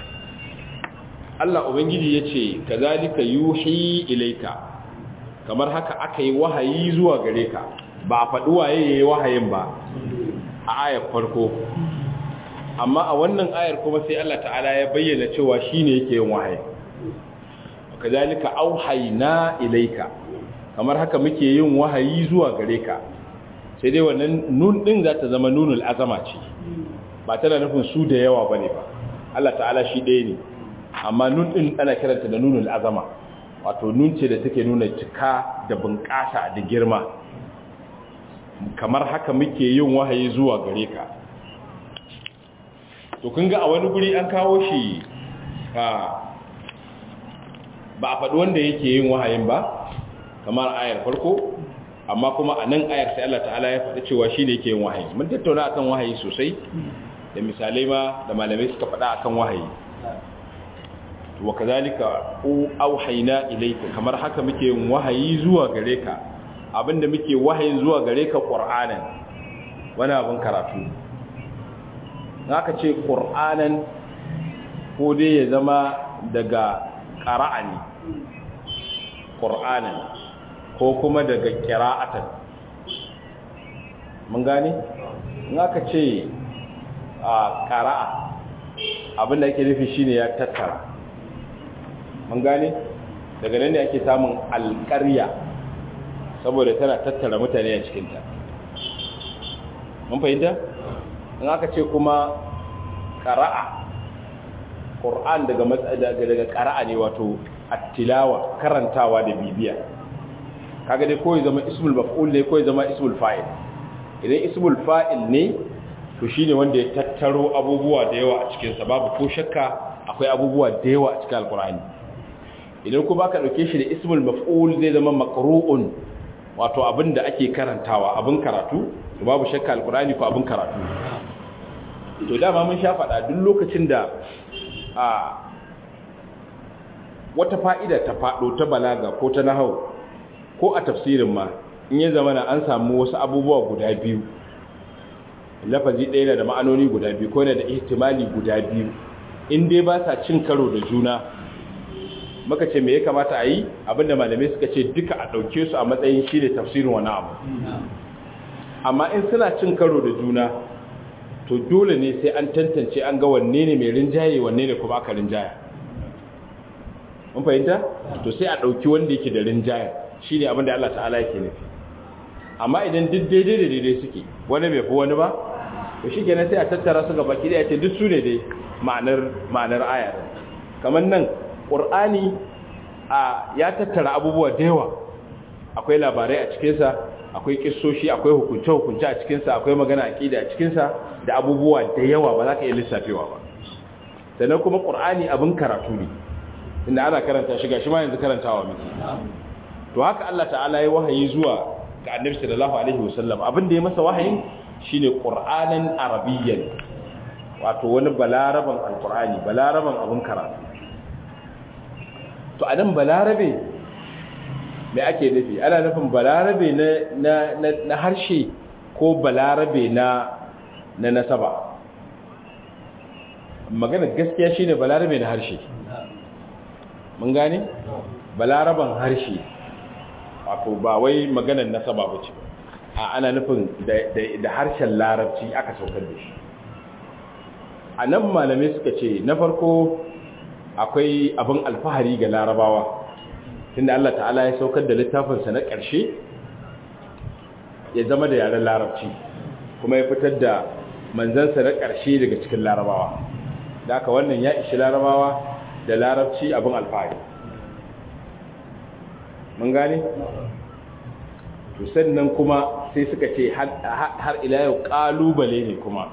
Allah ubangiji yace kazalika yuhi ilaika kamar haka aka yi wahayi zuwa gare ka ba a faɗi waye ya yi wahayin ba a ayar farko amma a wannan ayar kuma sai Allah ta'ala ya bayyana cewa shi ne yake yin wahayi ka zalika auhaina ilaika kamar haka muke yin wahayi zuwa gare ka sai dai wannan nun ɗin za ta zama nunul azama ce ba tana nufin su da yawa ba ne ba Allah ta'ala shi ɗaya ne amma nun ɗin ana kiranta da nunul azama wato nun ce da take nuna cika da bunƙasa da girma kamar haka muke yin wahayi zuwa gare ka to kun ga a wani guri an kawo shi ba a faɗi wanda yake yin wahayin ba kamar ayar farko amma kuma a nan ayar sai Allah ta'ala ya faɗi cewa shi ne yake yin wahayi mun tattauna akan wahayi sosai da misalai ma da malamai suka faɗa akan wahayi wa kazalika auhayna ilayka kamar haka muke yin wahayi zuwa gare ka abinda muke wahayin zuwa gare ka qur'anan wani abin karatu zaka ce qur'anan ko dai ya zama daga qara'ani qur'anan ko kuma daga qira'atan mun gane zaka ce a qara'a abinda yake nufi shine ya tattara mun gane daga nan ne ake samun alƙarya saboda tana tattara mutane a cikinta mun fahimta in aka ce kuma ƙara'a ƙur'an daga daga ƙara'a ne wato attilawa karantawa da bibiya kaga dai ko ya zama ismul maf'ul ne ko ya zama ismul fa'il idan ismul fa'il ne to shine wanda ya tattaro abubuwa da yawa a cikin sa babu ko shakka akwai abubuwa da yawa a cikin alqur'ani idan ku baka dauke shi da ismul maf'ul zai zama maqru'un wato abin da ake karantawa abin karatu to babu shakka alqur'ani ko abin karatu to dama mun sha faɗa duk lokacin da a wata fa'ida ta faɗo ta balaga ko ta nahau ko a tafsirin ma in ya zama an samu wasu abubuwa guda biyu lafazi ɗaya da ma'anoni guda biyu ko da ihtimali guda biyu in dai ba sa cin karo da juna maka ce me ya kamata a yi abinda malamai suka ce duka a ɗauke su a matsayin shi ne tafsirin wani abu amma in suna cin karo da juna to dole ne sai an tantance an ga wanne ne mai rinjaye wanne ne kuma aka rinjaya mun fahimta to sai a ɗauki wanda yake da rinjayen shi ne abinda Allah ta'ala yake nufi amma idan duk daidai da daidai suke wani bai fi wani ba to shi kenan sai a tattara su gaba ki ce duk su ne dai ma'anar ma'anar ayar kamar nan ƙur'ani a ya tattara abubuwa da yawa akwai labarai a cikinsa akwai kissoshi akwai hukunce-hukunce a cikinsa akwai magana aƙida a cikinsa da abubuwa da yawa ba za ka iya lissafewa ba sannan kuma ƙur'ani abin karatu ne inda ana karanta shi ga shi ma yanzu karantawa miki to haka Allah ta'ala ya wahayi zuwa ga annabi sallallahu alaihi wasallam abin da ya masa wahayin shine qur'anan arabiyyan wato wani balaraban alqur'ani balaraban abin karatu to anan balarabe me ake nufi ana nufin balarabe na na na harshe ko balarabe na na nasaba magana gaskiya shine balarabe na harshe mun gane balaraban harshe wato ba wai maganar nasaba ba ce a ana nufin da harshen larabci aka saukar da shi a nan malamai suka ce na farko akwai abin alfahari ga larabawa tunda Allah ta'ala ya saukar da littafinsa na ƙarshe ya zama da yaren larabci kuma ya fitar da manzansa na ƙarshe daga cikin larabawa da aka wannan ya ishi larabawa da larabci abin alfahari mun gane? to sannan kuma sai suka ce har ila yau kalubale ne kuma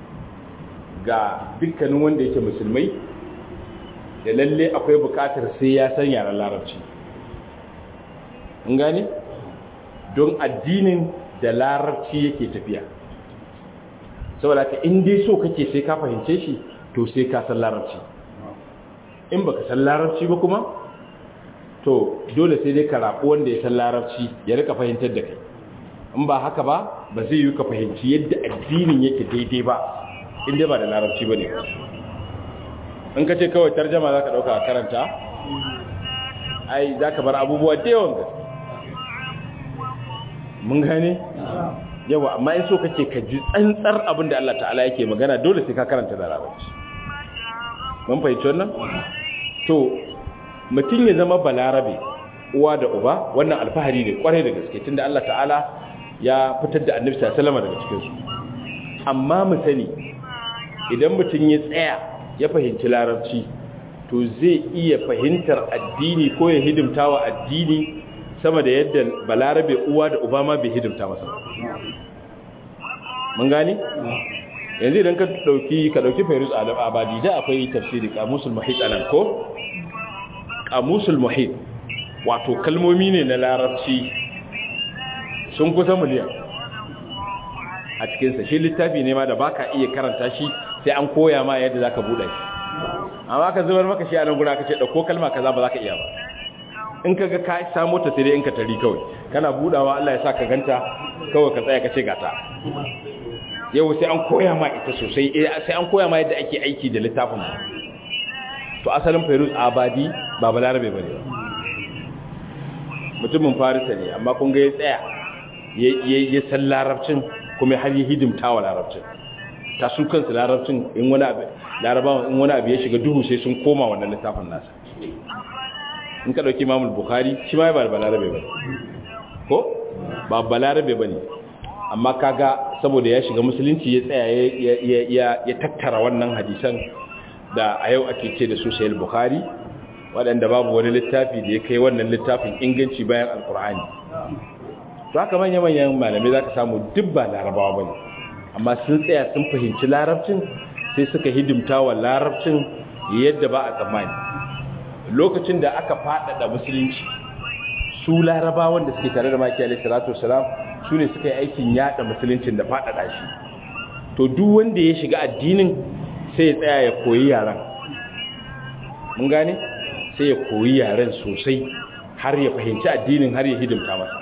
ga dukkanin wanda yake musulmai da lalle akwai bukatar sai ya san yaren larabci mun gane? don addinin da larabci yake tafiya saboda ka dai so kake sai ka fahimce shi to sai ka san larabci in baka san larabci ba kuma to dole sai dai ka rabu wanda ya san larabci ya rika fahimtar da kai in ba haka ba ba zai yi ka fahimci yadda addinin yake daidai ba inda ba da larabci ba ne in ka ce kawai tarjama za ka ɗauka a karanta ai za ka bar abubuwa da yawan gaske mun gane yawa amma in so kake ka ji tsantsar abin da Allah ta'ala yake magana dole sai ka karanta da larabci mun fahimci wannan to mutum ya zama balarabe uwa da uba wannan alfahari ne kwarai da gaske tunda Allah ta'ala ya fitar da annabi sallallahu daga cikin su amma mu sani idan mutum ya tsaya ya fahimci larabci to zai iya fahimtar addini ko ya hidimta wa addini sama da yadda balarabe uwa da uba ma bai hidimta masa mun gane yanzu idan ka dauki ka dauki fairuz abadi da akwai tafsiri kamusul muhit anan ko kamusul muhit wato kalmomi ne na larabci sun kusa miliyan a cikinsa shi littafi ne ma da baka iya karanta shi sai an koya ma yadda zaka buɗe shi amma ka zubar maka shi a nan gura ka ce ɗauko kalma kaza ba za ka iya ba in ka ga ka samu ta sai dai in ka tari kawai kana buɗawa Allah ya sa ka ganta kawai ka tsaya ka ce gata yau sai an koya ma ita sosai sai an koya ma yadda ake aiki da littafin ba to asalin fairuz abadi ba balarabe ba ne mutumin farisa ne amma kun ga ya tsaya ya san larabcin kuma har yi hidimta wa larabcin ta su kansu larabcin in wani abu larabawan in wani abu ya shiga duhu sai sun koma wannan littafin nasa in ka ɗauki mamul bukhari shi ma ba balarabe ba ko ba balarabe ba ne amma kaga saboda ya shiga musulunci ya tsaya ya tattara wannan hadisan da a yau ake ce da su sayar bukhari waɗanda babu wani littafi da ya kai wannan littafin inganci bayan alkur'ani to haka manya-manyan malamai za ka samu duk ba larabawa ba ne amma sun tsaya sun fahimci larabcin sai suka hidimta wa larabcin yadda ba a tsammani lokacin da aka faɗaɗa musulunci su larabawan da suke tare da maki alaihi salatu wasalam su ne suka yi aikin yada musuluncin da faɗaɗa shi to duk wanda ya shiga addinin sai ya tsaya ya koyi yaren mun gane sai ya koyi yaren sosai har ya fahimci addinin har ya hidimta masa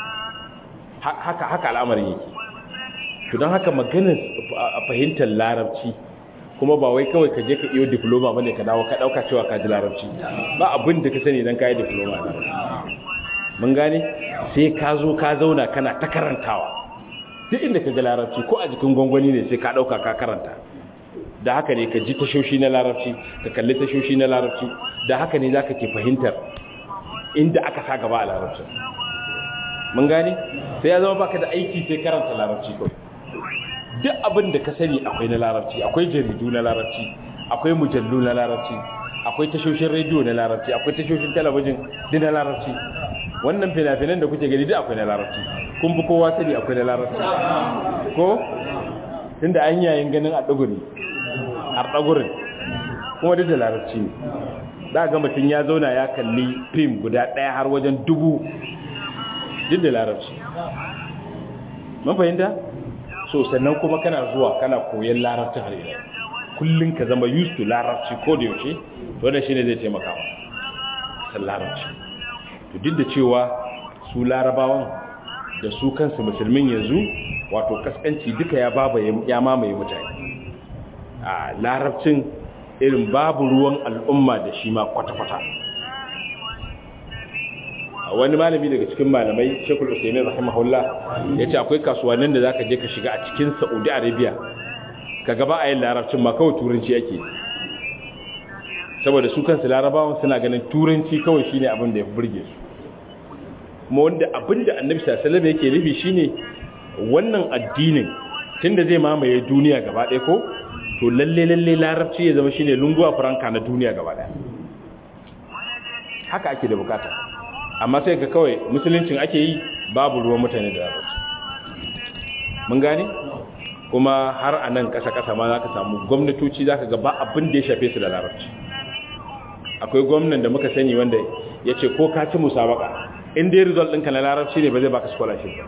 haka haka al'amarin yake to don haka maganar fahimtar larabci kuma ba wai kawai ka je ka iyo diploma bane ka dawo ka dauka cewa ka ji larabci ba abin da ka sani dan ka yi diploma mun gane sai ka zo ka zauna kana ta karantawa duk inda ka ga larabci ko a jikin gwangwani ne sai ka dauka ka karanta da haka ne ka ji tashoshi na larabci ka kalli tashoshi na larabci da haka ne zaka ke fahimtar inda aka sa gaba a larabci mun gane sai ya zama baka da aiki sai karanta larabci kawai duk abin da ka sani akwai na larabci akwai jaridu na larabci akwai mujallu na larabci akwai tashoshin rediyo na larabci akwai tashoshin talabijin duk na larabci wannan fina-finan da kuke gani duk akwai na larabci kun fi kowa sani akwai na larabci ko tunda an yayin ganin a ɗaguri a ɗagurin kuma duk da larabci ne za ga mutum ya zauna ya kalli fim guda ɗaya har wajen dubu duk da larabci mun fahimta so sannan kuma kana zuwa kana koyon larabci har ila kullum ka zama used to larabci ko da yaushe to da shine zai taimaka wa san larabci to duk da cewa su larabawan da su kansu musulmin yanzu wato kaskanci duka ya baba ya mamaye mutane a larabcin irin babu ruwan al'umma da shi ma kwata-kwata wani malami daga cikin malamai shekul usaimin rahimahullah ya ce akwai kasuwannin da za ka je ka shiga a cikin saudi arabia ka gaba a yin larabcin ma kawai turanci ake saboda su kansu larabawan suna ganin turanci kawai shine abin da ya fi burge su kuma wanda abin da annabi sallallahu yake nufi shine wannan addinin tunda zai mamaye duniya gaba ɗaya ko to lalle lalle larabci ya zama shine lungua franca na duniya gaba ɗaya haka ake da bukata amma sai ka kawai musuluncin ake yi babu ruwan mutane da larabci mun gane kuma har a nan ƙasa-ƙasa ma za ka samu gwamnatoci za ka gaba abin da ya shafe su da larabci akwai gwamnan da muka sani wanda ya ce ko ka ci musabaka in dai result ɗinka na larabci ne ba zai baka scholarship ba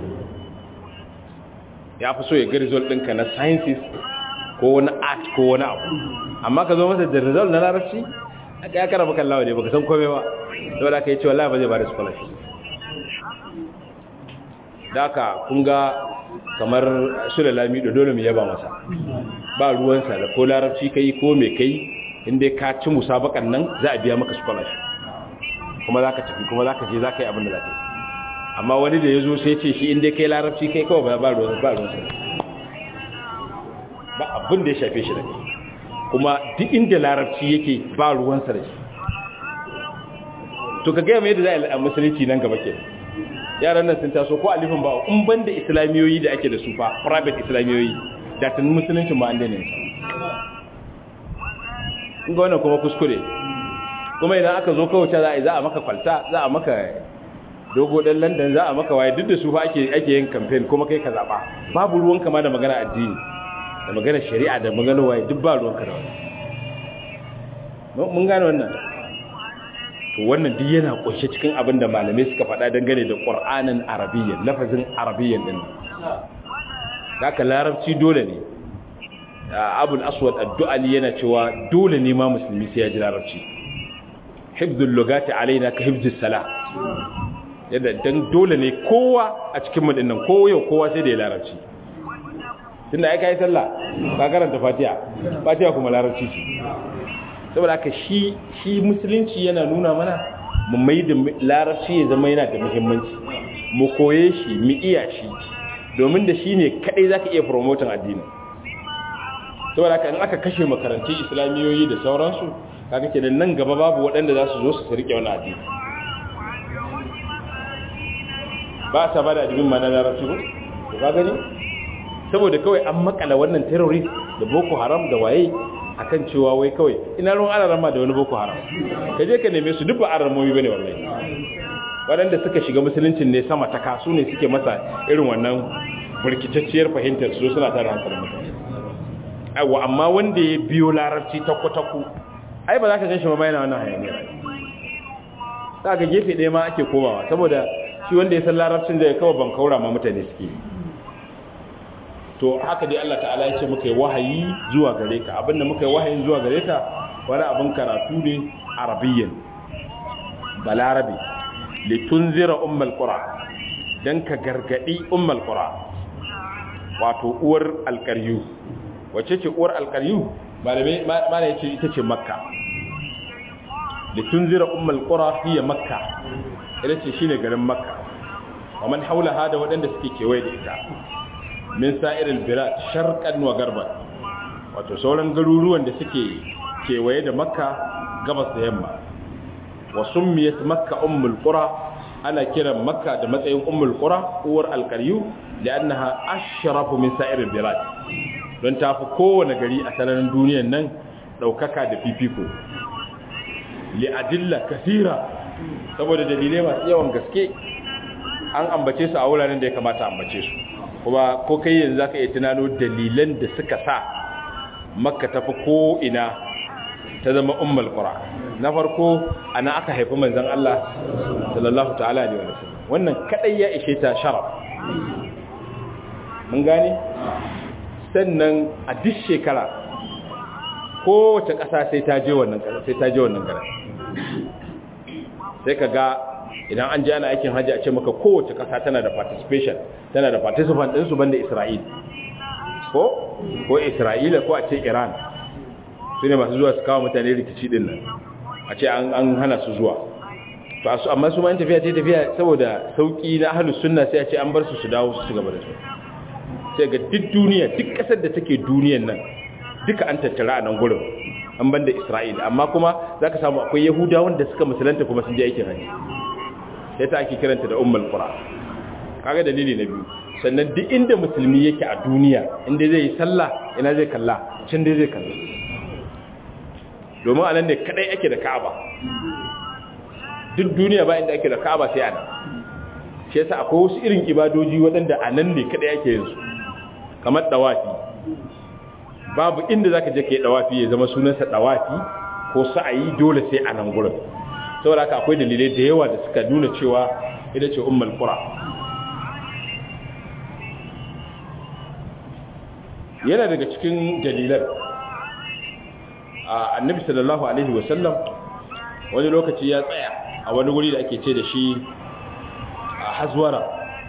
ya fi so ya ga result ɗinka na sciences ko wani art ko wani abu amma ka zo masa da result na larabci aka ya kara maka lawa ne baka san kome ba saboda aka yi cewa la ba zai ba da scholarship da aka kun ga kamar su da lami da dole mu yaba masa ba ruwansa da ko larabci kai ko me kai inda ka ci musabakan nan za a biya maka scholarship kuma za ka tafi kuma za ka je za ka yi abin da za ka yi amma wani da ya zo sai ce shi inda kai larabci kai kawai ba ruwansa ba abin da ya shafe shi da kai kuma duk inda larabci yake ba ruwansa da shi to ka gaya mai yadda za a musulunci nan gaba ke yaran nan sun taso ko alifin ba in ban da islamiyoyi da ake da su fa private islamiyoyi da tun musulunci ma an daina yin in ga wannan kuma kuskure kuma idan aka zo kawace za a yi za a maka kwalta za a maka dogo ɗan london za a maka waye duk da su fa ake yin campaign kuma kai ka zaɓa babu ruwan kama da magana addini da magana shari'a da magana waye duk ba ruwan ka da wani mun gane wannan to wannan duk yana kunshe cikin abin da malamai suka faɗa dangane da ƙur'anin arabiyyan lafazin arabiyyan din haka larabci dole ne abul aswad addu'ali yana cewa dole ne ma musulmi sai ya ji larabci hifdul lugati alaina ka hifdus sala yadda dan dole ne kowa a cikin mu dinnan ko yau kowa sai da ya larabci tunda ai kai sallah ka karanta fatiha fatiha kuma larabci ce saboda haka shi shi musulunci yana nuna mana mu mai da larabci ya zama yana da muhimmanci mu koye shi mu iya shi domin da shi ne kadai zaka iya promoting addini saboda haka in aka kashe makarantun islamiyoyi da sauransu kaga kenan nan gaba babu waɗanda za su zo su rike wani addini ba sa ba da addinin ma na larabci ba ka gani saboda kawai an makala wannan terrorist da boko haram da waye akan cewa wai kawai ina ruwan alarama da wani boko haram ka je ka neme su duk ba aramomi bane wallahi waɗanda suka shiga musuluncin ne sama ta kasu ne suke masa irin wannan burkitacciyar fahimtar su suna tare hankalin mutane aiwa amma wanda ya biyo larabci takku-takku ai ba za ka gan shi ma bayana wannan hayaniyar za ka gefe ɗaya ma ake komawa saboda shi wanda ya san larabcin da ya kawo ban kaura ma mutane suke to haka dai Allah ta'ala ya ce muka yi wahayi zuwa gare ka abinda muka yi wahayin zuwa gare ka wani abin karatu ne arabiyyan balarabi litunzira ummal qura dan ka gargadi ummal qura wato uwar alqaryu wace ce uwar alqaryu malamai mana yace ita ce makka litunzira ummal qura hiya makka ita ce shine garin makka wa man haulaha da wadanda suke kewaye da ita min sa'iril bilad sharqan wa garban wato sauran garuruwan da suke kewaye da makka gabas da yamma wa summiyat makka ummul qura ana kiran makka da matsayin ummul qura uwar alqaryu li'annaha ashrafu min sa'ir bilad don ta fi kowane gari a sararin duniyar nan daukaka da fifiko li'adilla kasira saboda dalilai masu yawan gaske an ambace su a wuraren da ya kamata ambace su kuma ko kai yanzu zaka iya tunano dalilan da suka sa makka ta fi ko ina ta zama ummul qura na farko ana aka haifi manzon Allah sallallahu ta'ala alaihi wasallam wannan kadai ya ishe ta sharaf mun gane sannan a duk shekara kowace ƙasa sai ta je wannan ƙasa sai ta je wannan garin sai ka ga idan an ji ana aikin hajji a ce maka kowace ƙasa tana da participation tana da participant ɗinsu banda Isra'il ko ko Isra'ila ko a ce Iran su ne masu zuwa su kawo mutane rikici ɗin nan a ce an hana su zuwa to su amma su ma tafiya ce tafiya saboda sauki na ahlus sunna sai a ce an bar su su dawo su gaba da su sai ga duk duniya duk ƙasar da take duniyan nan duka an tattara a nan gurin an banda Isra'ila amma kuma zaka samu akwai Yahudawan da suka musulunta kuma sun je aikin haji sai ta ake kiranta da ummul qura kaga dalili na biyu sannan duk inda musulmi yake a duniya inda zai yi sallah ina zai kalla can dai zai kalla domin anan ne kadai ake da Ka'aba duk duniya ba inda ake da Ka'aba sai anan shi yasa akwai wasu irin ibadoji waɗanda anan ne kadai ake yin su kamar dawafi babu inda zaka je kai dawafi ya zama sunansa dawafi ko sa'ayi dole sai a nan gurin saboda haka akwai dalilai da yawa da suka nuna cewa ita ce ummul qura yana daga cikin dalilan annabi sallallahu alaihi wasallam wani lokaci ya tsaya a wani wuri da ake ce da shi a hazwara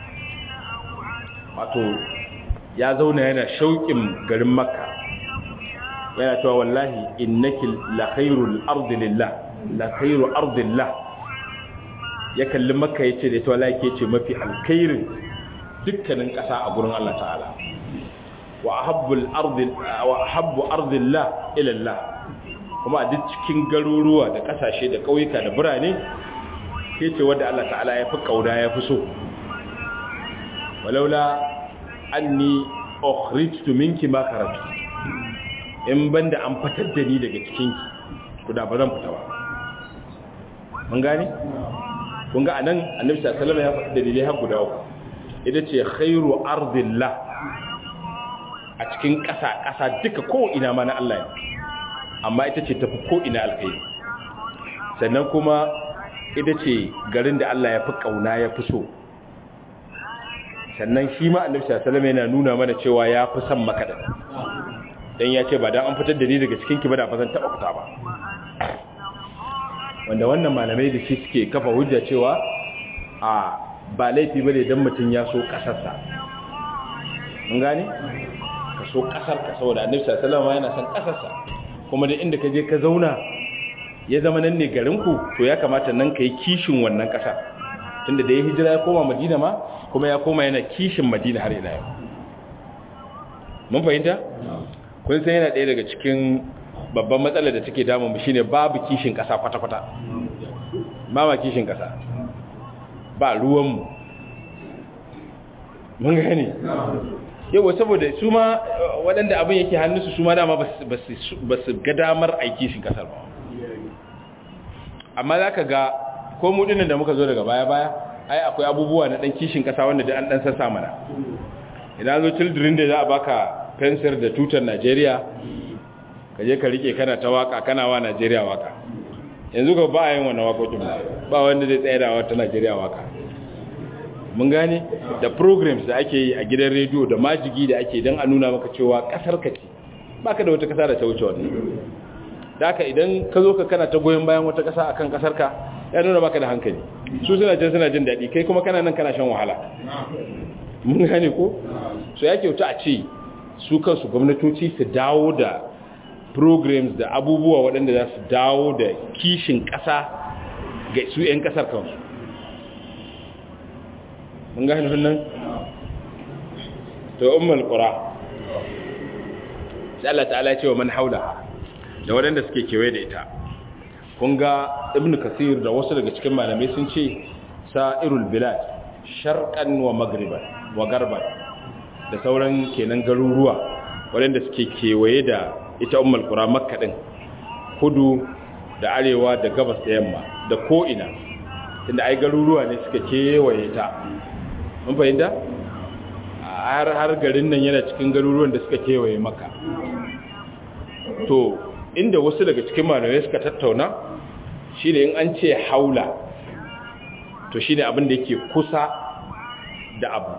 wato ya zauna yana shauƙin garin makka yana cewa wallahi innaki la khairul ardi lillah la khairu ardillah ya kalli makka yace da ita wallahi ke ce mafi alkhairin dukkanin ƙasa a gurin Allah ta'ala wa ahabbul ardi wa ahabbu ardillah ila Allah kuma a duk cikin garuruwa da kasashe da kauyuka da birane ke ce wanda Allah ta'ala ya fi kauda ya fi so walaula anni ukhrijtu minki ma karatu in banda an fitar da ni daga cikin ki to da ba zan fita ba mun gane kun ga anan annabi sallallahu alaihi wasallam ya faɗi dalilai har guda uku ita ce khairu ardillah a cikin ƙasa ƙasa duka ko ina ma na Allah ne amma ita ce tafi ko ina alkhairi sannan kuma ita ce garin da Allah ya fi kauna ya fi so sannan shi ma annabi sallallahu alaihi wasallam yana nuna mana cewa ya fi son maka da dan ya ce ba dan an fitar da ni daga cikin ki ba da ba zan taba fita ba wanda wannan malamai da shi suke kafa hujja cewa a ba laifi bane dan mutun ya so kasarsa mun gane ka so kasar ka saboda annabi sallallahu alaihi wasallam yana son kasarsa kuma da inda ka je ka zauna ya zama nan ne garin ku to ya kamata nan kai kishin wannan kasa tunda da ya hijira ya koma Madina ma kuma ya koma yana kishin Madina har ila yau mun fahimta kun san yana ɗaya daga cikin babban matsalar da take damu shine babu kishin ƙasa kwata-kwata ba ma kishin ƙasa ba ruwanmu mun gani yau saboda su ma waɗanda abin yake hannunsu su ma dama ba su ga damar a kishin ƙasar ba amma za ka ga ko mudinan da muka zo daga baya-baya ai akwai abubuwa na ɗan kishin ƙasa wanda da an ɗan sassa mana idan zo children da za a baka fensir da tutar Najeriya ka je ka rike kana ta waka kana wa Najeriya waka yanzu ka ba yin wannan wakokin ba wanda zai tsaya da wata Najeriya waka mun gane da programs da ake yi a gidan rediyo da majigi da ake don a nuna maka cewa kasar ka ce baka da wata kasa da ta wuce wannan da haka idan ka zo ka kana ta goyon bayan wata kasa akan kasar ka ya nuna baka da hankali su suna jin suna jin daɗi kai kuma kana nan kana shan wahala mun gane ko so ya kyauta a ce su kansu gwamnatoci su dawo da programs da abubuwa waɗanda za su dawo da kishin ƙasa ga su 'yan ƙasar kansu mun gane nan to ummul qura sai Allah ta'ala ce wa man haula da waɗanda suke kewaye da ita kun ga ibn kasir da wasu daga cikin malamai sun ce sa'irul bilad sharqan wa magriban wa garban da sauran kenan garuruwa waɗanda suke kewaye da ita ummul qura makka din kudu da arewa da gabas da yamma da ko ina tunda ai garuruwa ne suka kewaye ta mun fahimta har har garin nan yana cikin garuruwan da suka kewaye makka to inda wasu daga cikin malamai suka tattauna shine in an ce haula to shine abin da yake kusa da abu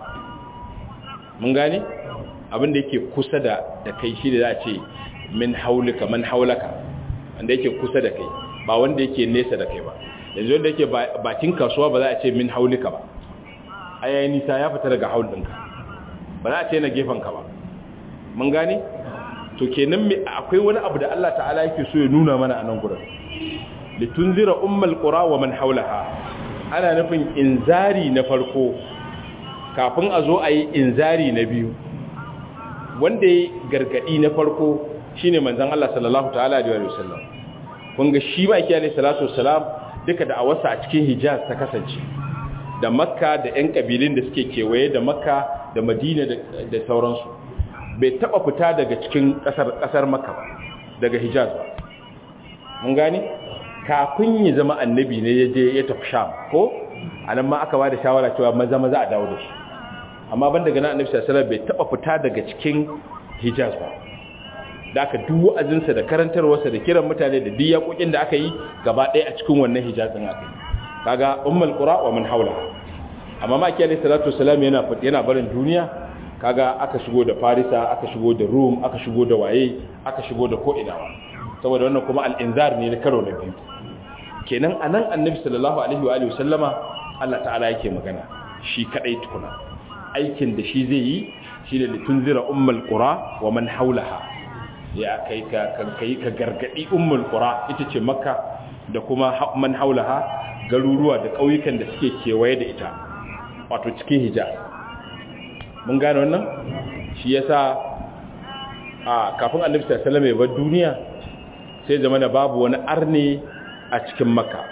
mun gane abin da yake kusa da da kai shi da za a ce min haulika man haulaka wanda yake kusa da kai ba wanda yake nesa da kai ba yanzu wanda yake bakin kasuwa ba za a ce min haulika ba ayayi nisa ya fita daga haul ɗinka ba za a ce na ka ba mun gane to kenan akwai wani abu da Allah ta'ala yake so ya nuna mana a nan gurin litunzira ummal qura wa man haulaha ana nufin inzari na farko kafin a zo a yi inzari na biyu wanda ya gargadi na farko shine manzon Allah sallallahu ta'ala alaihi wa sallam kun ga shi ba yake alaihi salatu wassalam duka da awarsa a cikin Hijaz ta kasance da Makka da ƴan kabilun da suke kewaye da Makka da Madina da sauransu bai taba fita daga cikin kasar kasar Makka ba daga Hijaz ba mun gane kafin ya zama annabi ne ya je ya tafi Sham ko anan ma aka ba da shawara cewa maza maza a dawo da shi amma ban daga nan annabi sallallahu alaihi wasallam bai taba fita daga cikin Hijaz ba da aka duk wa'azinsa da karantarwarsa da kiran mutane da duk yakokin da aka yi gaba ɗaya a cikin wannan hijazin aka yi kaga ummul qura wa man haula amma ma kiyale salatu wassalam yana yana barin duniya kaga aka shigo da farisa aka shigo da rum aka shigo da waye aka shigo da ko'ina saboda wannan kuma al-inzar ne na karo na biyu kenan anan annabi sallallahu alaihi wa alihi wasallama Allah ta'ala yake magana shi kadai tukuna aikin da shi zai yi shi da litunzira ummul qura wa man haulaha ya kai ka kai ka gargadi ummul qura ita ce makka da kuma man haulaha garuruwa da kauyukan da suke kewaye da ita wato cikin hijaz mun gane wannan shi yasa a kafin annabi sallallahu alaihi wasallam ya bar duniya sai zamana babu wani arne a cikin makka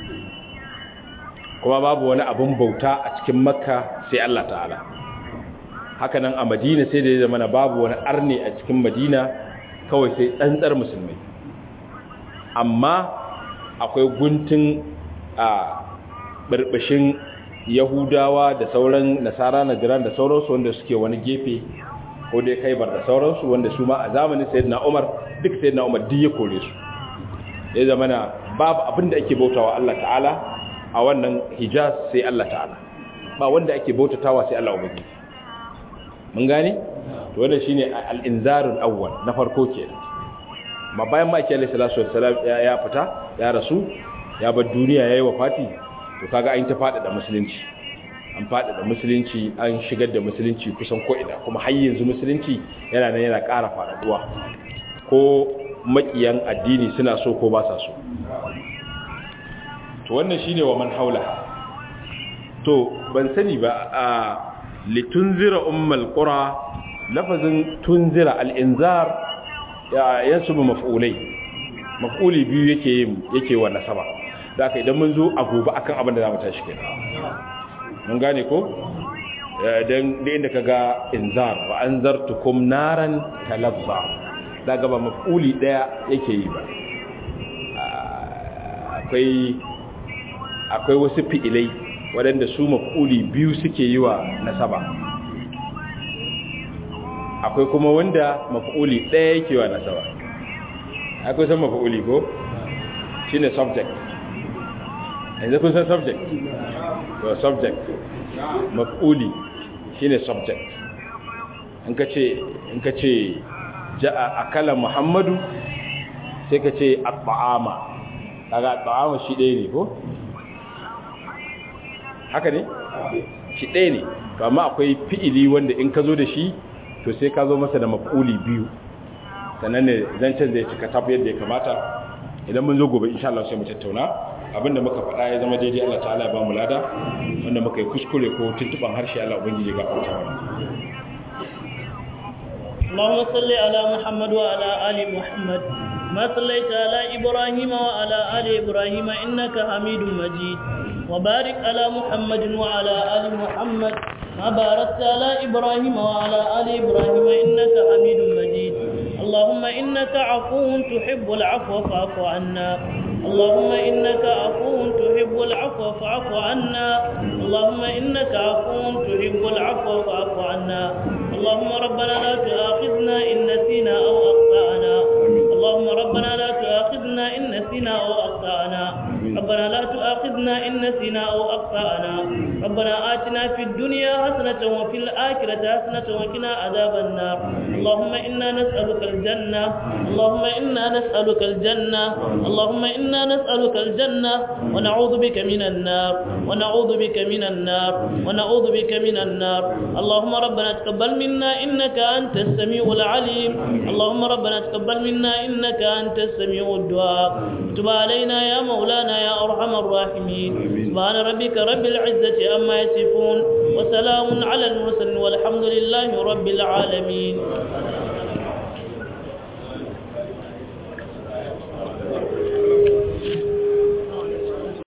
kuma babu wani abun bauta a cikin makka sai Allah ta'ala hakanan a madina sai da ya zamana babu wani arne a cikin madina kawai sai tsantsar musulmai amma akwai guntun a barbashin yahudawa da sauran nasara na jiran da sauransu wanda suke wani gefe ko dai kaibar da sauransu wanda su ma a zamanin sayyidina umar duk sayyidina umar duk ya kore su ya zamana babu abin da ake bautawa Allah ta'ala a wannan hijaz sai Allah ta'ala ba wanda ake bautatawa sai Allah ubangiji mun gane to wannan shine al-inzarul awwal na farko kenan ma bayan ma kiyale sallallahu alaihi wasallam ya fita ya rasu ya bar duniya yayi wafati to kaga an ta fada da musulunci an fada da musulunci an shigar da musulunci kusan ko ina kuma har yanzu musulunci yana nan yana ƙara faɗaɗuwa ko makiyan addini suna so ko ba sa so to wannan shine wa man haula to ban sani ba a litunzira ummal qura lafazin tunzira al-inzar ya yansubu maf'ulai maf'uli biyu yake yake wa nasaba zaka idan mun zo a gobe akan abin da zamu tashi kenan mun gane ko dan da inda kaga inzar wa anzartukum naran talazza daga ba maf'uli daya yake yi ba akwai akwai wasu fi'ilai waɗanda su maf'uli biyu suke yi wa nasaba akwai kuma wanda maf'uli ɗaya yake wa nasaba akwai san maf'uli ko shine subject yanzu kun san subject to subject maf'uli shine subject in ka ce in ka ce ja'a akala muhammadu sai ka ce at-ta'ama kaga at-ta'ama shi ɗaya ne ko haka ne shi ɗaya ne to amma akwai fi'ili wanda in ka zo da shi to sai ka zo masa da maf'uli biyu sannan ne zancen zai cika tafi yadda ya kamata idan mun zo gobe insha Allah sai mu tattauna abinda muka faɗa ya zama daidai Allah ta'ala ya ba mu lada wanda muka yi kuskure ko tuntuban harshe Allah ubangiji ya gafarta mana اللهم صل على محمد وعلى آل محمد كما صليت على إبراهيم وعلى آل إبراهيم إنك حميد مجيد وبارك على محمد وعلى آل محمد ما باركت على إبراهيم وعلى آل إبراهيم إنك حميد مجيد اللهم إنك عفو تحب العفو فاعف عنا اللهم إنك عفو تحب العفو فاعف عنا اللهم إنك عفو تحب العفو فاعف عنا اللهم ربنا لا تؤاخذنا إن نسينا أو أخطأنا اللهم ربنا لا تؤاخذنا إن نسينا أو أخطأنا ربنا لا تؤاخذنا إن نسينا أو أخطأنا ربنا آتنا في الدنيا حسنة وفي الآخرة حسنة وقنا عذاب النار اللهم إنا نسألك الجنة اللهم إنا نسألك الجنة اللهم إنا نسألك الجنة ونعوذ بك من النار ونعوذ بك من النار ونعوذ بك من النار اللهم ربنا تقبل منا إنك أنت السميع العليم اللهم ربنا تقبل منا إنك أنت السميع الدعاء تب علينا يا مولانا يا أرحم الراحمين سبحان ربك رب العزة أما يصفون وسلام على المرسلين والحمد لله رب العالمين